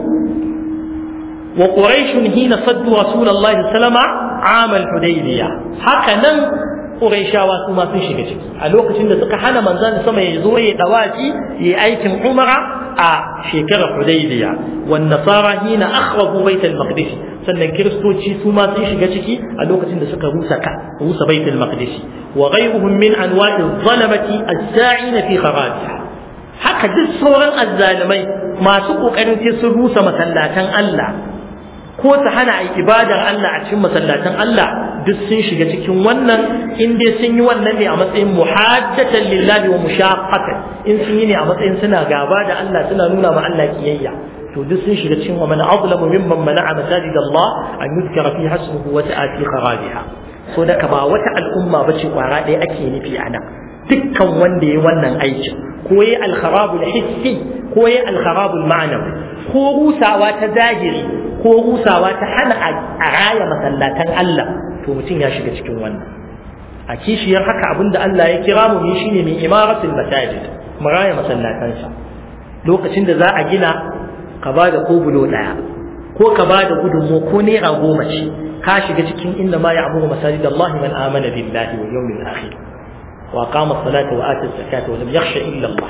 Speaker 1: وقريش حين صدوا رسول الله صلى الله عليه وسلم عام الحديبية هكذا قريشاwa su ma sun shiga ciki a lokacin da suka hana manzon sama ya zo ya dawaci ya aikin umara a shekarar hudaybiya wan nasara hina akhrabu baitul maqdis sannan kiristoci su ma sun shiga ciki a lokacin da suka rusa ka rusa baitul maqdis wa ghayruhum min anwa'i zalamati as-sa'ina fi kharajiha haka duk sauran azzalimai masu kokarin sai sun rusa masallatan Allah ko su hana a ibadar Allah a cikin masallatan Allah duk sun shiga cikin wannan in dai sun yi wannan ne a matsayin muhaddatan lillahi wa mushaqqatan in sun yi ne a matsayin suna gaba da Allah suna nuna ma Allah kiyayya to duk sun shiga cikin wa man azlamu mimman mana'a masajid Allah an yuzkara fi hasmuhu wa ta'ati kharabiha so da ka ba wata al'umma bace kwara ɗaya ake nufi a nan dukkan wanda ya wannan aikin ko ya alkharabul hissi ko ya alkharabul ma'nawi ko rusawa ta zahiri ko rusawa ta hana a raya masallatan Allah to mutum ya shiga cikin wannan a kishiyar haka abinda Allah ya kira mu shine mai imaratul masajid mu raya masallatansa lokacin da za a gina ka ba da kobulo daya ko ka ba da gudunmu ko naira goma ce ka shiga cikin inda ma ya'muru masajid Allah man amana billahi wal yawmil akhir wa qama as-salata wa ata az-zakata wa lam yakhsha illa Allah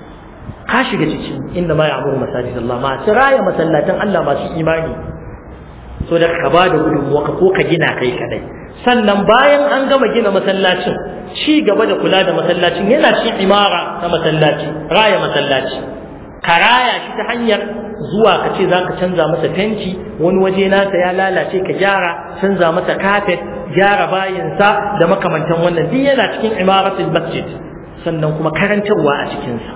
Speaker 1: ka shiga cikin inda ma ya'muru masajid Allah ma raya masallatan Allah masu imani so da ka bada gudunmuwa ka ko ka gina kai kadai sannan bayan an gama gina masallacin ci gaba da kula da masallacin yana cikin imara ta masallaci raya masallaci ka raya shi ta hanyar zuwa ka ce za ka canza masa fenti wani waje nasa ya lalace ka gyara canza masa kafet gyara bayinsa da makamantan wannan duk yana cikin imaratul masjid sannan kuma karantarwa a cikinsa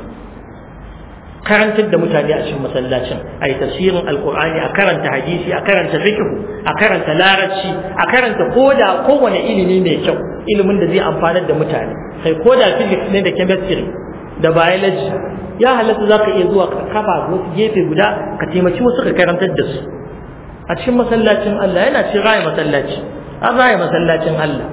Speaker 1: karantar da mutane a cikin masallacin a yi tafsirin alkur'ani a karanta hadisi a karanta fiqh a karanta larabci a karanta koda kowane ilimi mai kyau ilimin da zai amfanar da mutane kai koda physics ne da chemistry da biology ya halatta za ka iya zuwa ka kafa wasu gefe guda ka taimaki wasu ka karantar da su a cikin masallacin Allah yana cikin raya masallaci an raya masallacin Allah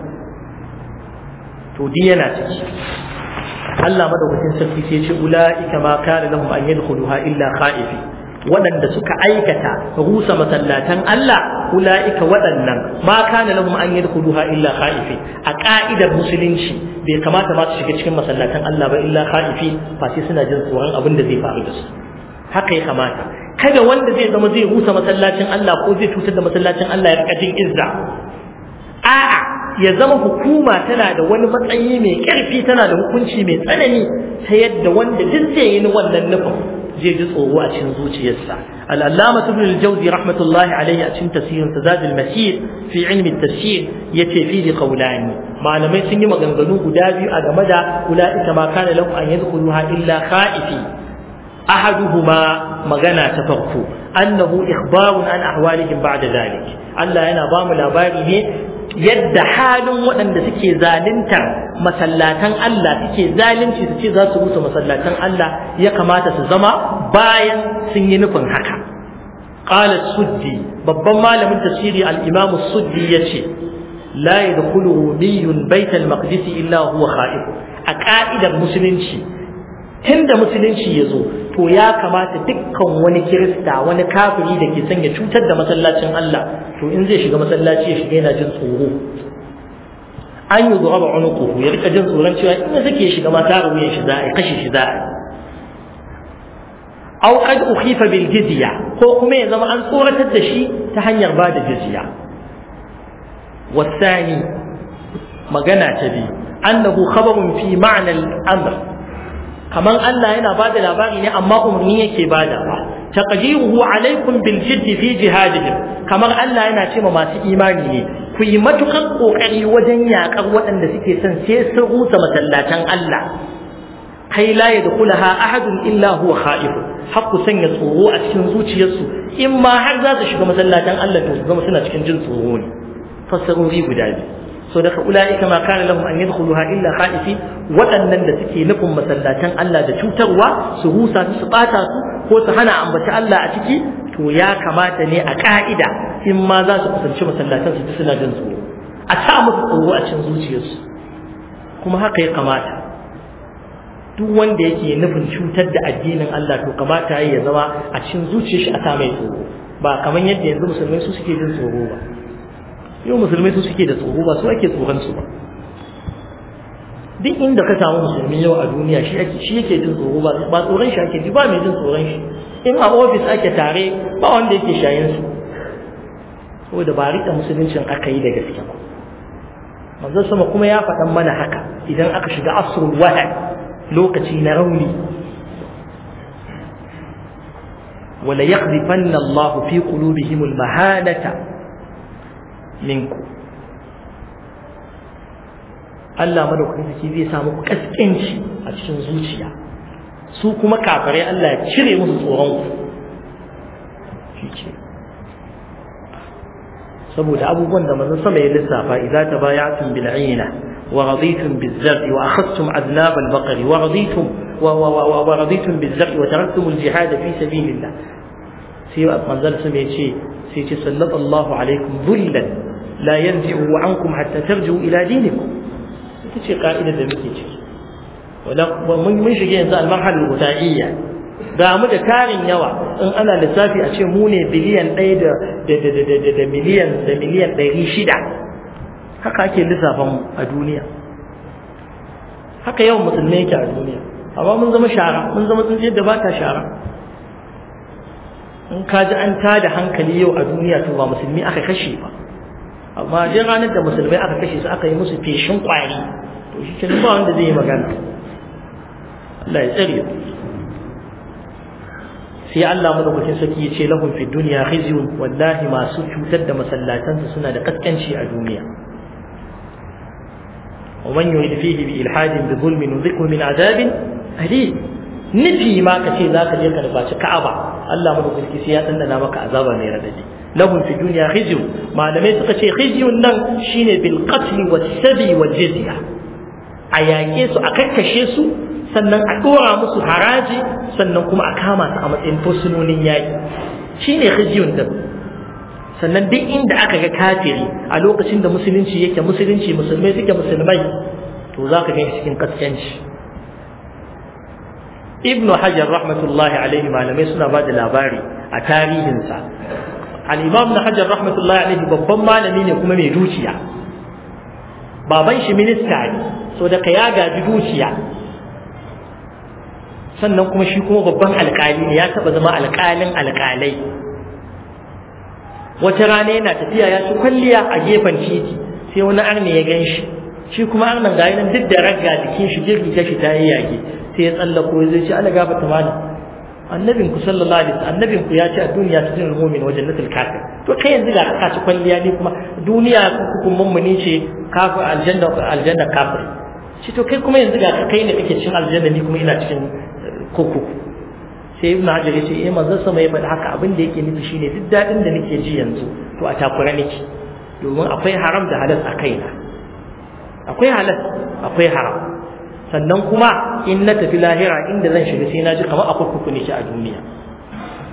Speaker 1: to di yana ciki Allah madaukakin sarki sai ce ula'ika ma kana lahum an yadkhuluha illa khaifi waɗanda suka aikata rusa masallatan Allah ula'ika waɗannan ma kana lahum an yadkhuluha illa khaifi a ka'idar musulunci bai kamata ba su shiga cikin masallatan Allah ba illa khaifi fa sai suna jin tsoron abin da zai faru da su haka ya kamata kada wanda zai zama zai rusa masallacin Allah ko zai cutar da masallacin Allah ya rika jin izza a'a ya zama hukuma tana da wani matsayi mai ƙarfi tana da hukunci mai tsanani ta yadda wanda duk zai yi wannan nufin zai ji tsoro a cikin zuciyarsa al'allama ibn al-jawzi rahmatullahi alayhi a cikin tafsirin zadul masir fi ilmi tafsir yace fi li qawlani malamai sun yi maganganu guda biyu a game da ulaika ma kana lahum an yadkhuluha illa khaifi ahaduhuma magana ta farko annahu ikhbarun an ahwalihim ba'da dhalik Allah yana ba mu labari ne yadda halin waɗanda suke zaluntar masallatan Allah suke zalunci su ce za su rusa masallatan Allah ya kamata su zama bayan sun yi nufin haka qala suddi babban malamin tafsiri al-imam suddi yace la yadkhulu rumiyyun bayt al-maqdis illa huwa khaif a ka'idar musulunci tunda musulunci ya zo to ya kamata dukkan wani kirista wani kafiri da ke son ya cutar da masallacin Allah to in zai shiga masallaci ya shiga yana jin tsoro an yi zuwa ba unuquhu ya rika jin tsoron cewa in zake shiga ma ta ruwaye shi za a kashe shi za a aw qad ukhifa bil jizya ko kuma ya zama an tsoratar da shi ta hanyar ba da jizya wasani magana ta biyu annahu khabarun fi ma'na al-amr kaman Allah yana bada labari ne amma umarni yake bada ba taqdiruhu alaikum bil jidd fi jihadihim kamar Allah yana cewa masu imani ne ku yi matukan kokari wajen yakar waɗanda suke son sai sun rusa masallatan Allah kai la yadkhulaha ahadun illa huwa khaif hakku sanya tsoro a cikin zuciyarsu in ma har za su shiga masallatan Allah to su zama suna cikin jin tsoro ne fassarori guda biyu so daga ula'ika ma kana lahum an yadkhuluha illa khaifi waɗannan da suke nufin masallatan Allah da cutarwa su rusa su su bata su ko su hana ambaci Allah a ciki to ya kamata ne a ka'ida in ma za su kusanci masallatan su ji suna jin tsoro a sa musu tsoro a cikin zuciyarsu kuma haka ya kamata duk wanda yake nufin cutar da addinin Allah to kamata ya zama a cikin zuciyar shi a sa mai tsoro ba kamar yadda yanzu musulmai su suke jin tsoro ba yau musulmai su suke da tsoro ba su ake tsoron su ba duk inda ka samu musulmi yau a duniya shi ake shi yake jin tsoro ba ba tsoron shi ake ji ba mai jin tsoron shi in a ofis ake tare ba wanda yake shayin su saboda ba rika musuluncin aka yi da gaske ba manzo sama kuma ya faɗan mana haka idan aka shiga asrul wahad lokaci na rauni wala yaqdhifanna Allahu fi qulubihim al-mahanata minku Allah madaukakin sarki zai samu kaskanci a cikin zuciya su kuma kafirai Allah ya cire musu tsoron ku shi saboda abubuwan da manzon sama ya lissafa idza tabaya'tum bil 'ayna wa raditum biz zar'i wa akhadtum adnab al baqri wa raditum wa wa wa raditum biz zar'i wa taraktum al jihad fi sabilillah sai manzon sama ya ce sai ce sallallahu alaikum dhullan la yanzi'u ankum hatta tarji'u ila dinikum ita ce ka'idar da muke ciki wala mun mun shige yanzu al-marhal al-ghudaiya ga mu da tarin yawa in ana lissafi a ce mu ne biliyan 1 da da da da da miliyan da miliyan 600 haka ake lissafan mu a duniya haka yawan musulmai yake a duniya amma mun zama shara mun zama tsintsiyar da ba ta shara in ka ji an tada hankali yau a duniya to ba musulmi aka kashe ba amma dai ranar da musulmai aka kashe su aka yi musu feshin kwari to shi ke ba wanda zai yi magana Allah ya tsare sai Allah madaukakin sarki ya ce lahum fi dunya khizyun wallahi masu cutar da masallatansu suna da kaskanci a duniya ومن يريد فيه بإلحاد بظلم نذقه من عذاب أليم nufi ma ka ce za ka je ka nufaci ka'aba Allah mu sarki sai ya dandana maka azaba mai radadi lahum fi dunya khizyu malamai suka ce khizyun nan shine bil qatl was sabi wal jizya a yaƙe su a kakkashe su sannan a dora musu haraji sannan kuma a kama su a matsayin fursunonin yaƙi shine khizyun din sannan duk inda aka ga kafiri a lokacin da musulunci yake musulunci musulmai suke musulmai to za ka ga cikin kaskanci ibn hajar rahmatullahi alaihi malamai suna ba da labari a tarihinsa al-imam na hajar rahmatullahi alaihi babban malami ne kuma mai dukiya baban shi minista ne so da ya gaji dukiya sannan kuma shi kuma babban alkali ne ya taba zama alkalin alkalai wata rana yana tafiya ya ci kwalliya a gefen titi sai wani arne ya gan shi shi kuma arnan ga nan duk da ragga jikin shi jirgi ta shi ta yi yage sai ya tsallako zai ce ala gafa ta mana annabin ku sallallahu alaihi wasallam annabin ku ya ce a duniya ta jin mu'min wa jannatul kafir to kai yanzu ga ka ci kwalliya ne kuma duniya hukun mummuni ce kafir aljanna aljanna kafir shi to kai kuma yanzu ga ka kai ne kake cikin aljanna ni kuma ina cikin kurkuku sai ibn hajar yace eh manzon sama ya faɗi haka abin da yake nufi shine duk dadin da nake ji yanzu to a takura nake domin akwai haram da halal a kaina akwai halal akwai haram sannan kuma in na tafi lahira inda zan shiga sai na ji kamar a kurkuku ne a duniya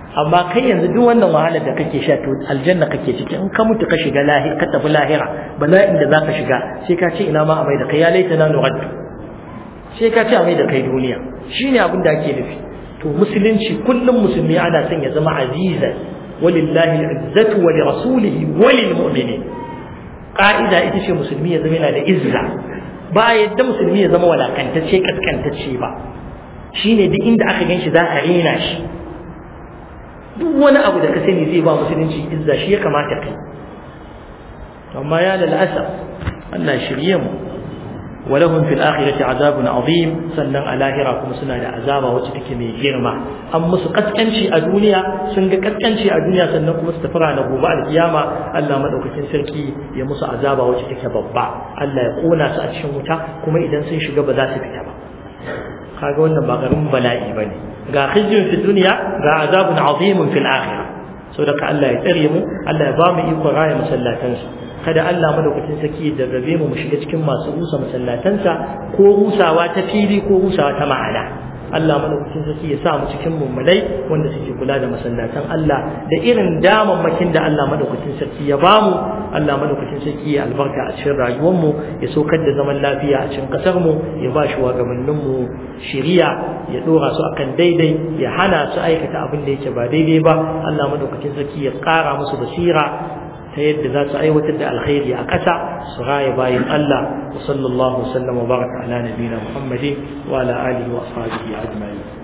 Speaker 1: amma kai yanzu duk wannan wahalar da kake sha to aljanna kake ciki in ka mutu ka shiga lahira ka tafi lahira bala'in da zaka shiga sai ka ce ina ma a mai da kai ya laita na nuraddu sai ka ce a mai da kai duniya shine abin da ake nufi to musulunci kullum musulmi ana son ya zama aziza walillahi al'izzatu wa li rasulihi wa lil mu'minin ka'ida ita ce musulmi ya zama yana da izza ba yadda musulmi ya zama walakantacce kaskantacce ba shine duk inda aka ganshi za a rena shi duk wani abu da ka sani zai ba musulunci izza shi ya kamata kai amma ya lalasa Allah shirye mu ولهم في الآخرة عذاب عظيم سنن على هرا كما سنة عذاب وتتك من جرمة أم مسقط a duniya sun ga kaskanci a duniya sannan kuma su tafi ranar gobe alkiyama Allah madaukakin sarki ya musu azaba wacce take babba Allah ya kona su a cikin wuta kuma idan sun shiga ba za su fita ba kaga wannan ba garin bala'i bane ga khizyun fi dunya ga azabun azimun fil akhirah saboda Allah ya tsare mu Allah ya ba mu iko raya masallatansa kada Allah madaukakin saki ya darrabe mu mu shiga cikin masu rusa masallatansa ko rusawa ta fili ko rusawa ta ma'ana Allah madaukakin saki ya sa mu cikin mummunai wanda suke kula da masallatan Allah da irin damammakin da Allah madaukakin saki ya bamu Allah madaukakin saki ya albarka a cikin rayuwar mu ya saukar da zaman lafiya a cikin kasar mu ya ba shi wagabannin mu shiriya ya dora su akan daidai ya hana su aikata abin da yake ba daidai ba Allah madaukakin saki ya kara musu basira ta yadda za su aiwatar da alkhairi a ƙasa su raya bayan Allah wa sallallahu wasallam wa baraka ala nabiyina Muhammadin wa ala alihi wa ashabihi ajma'in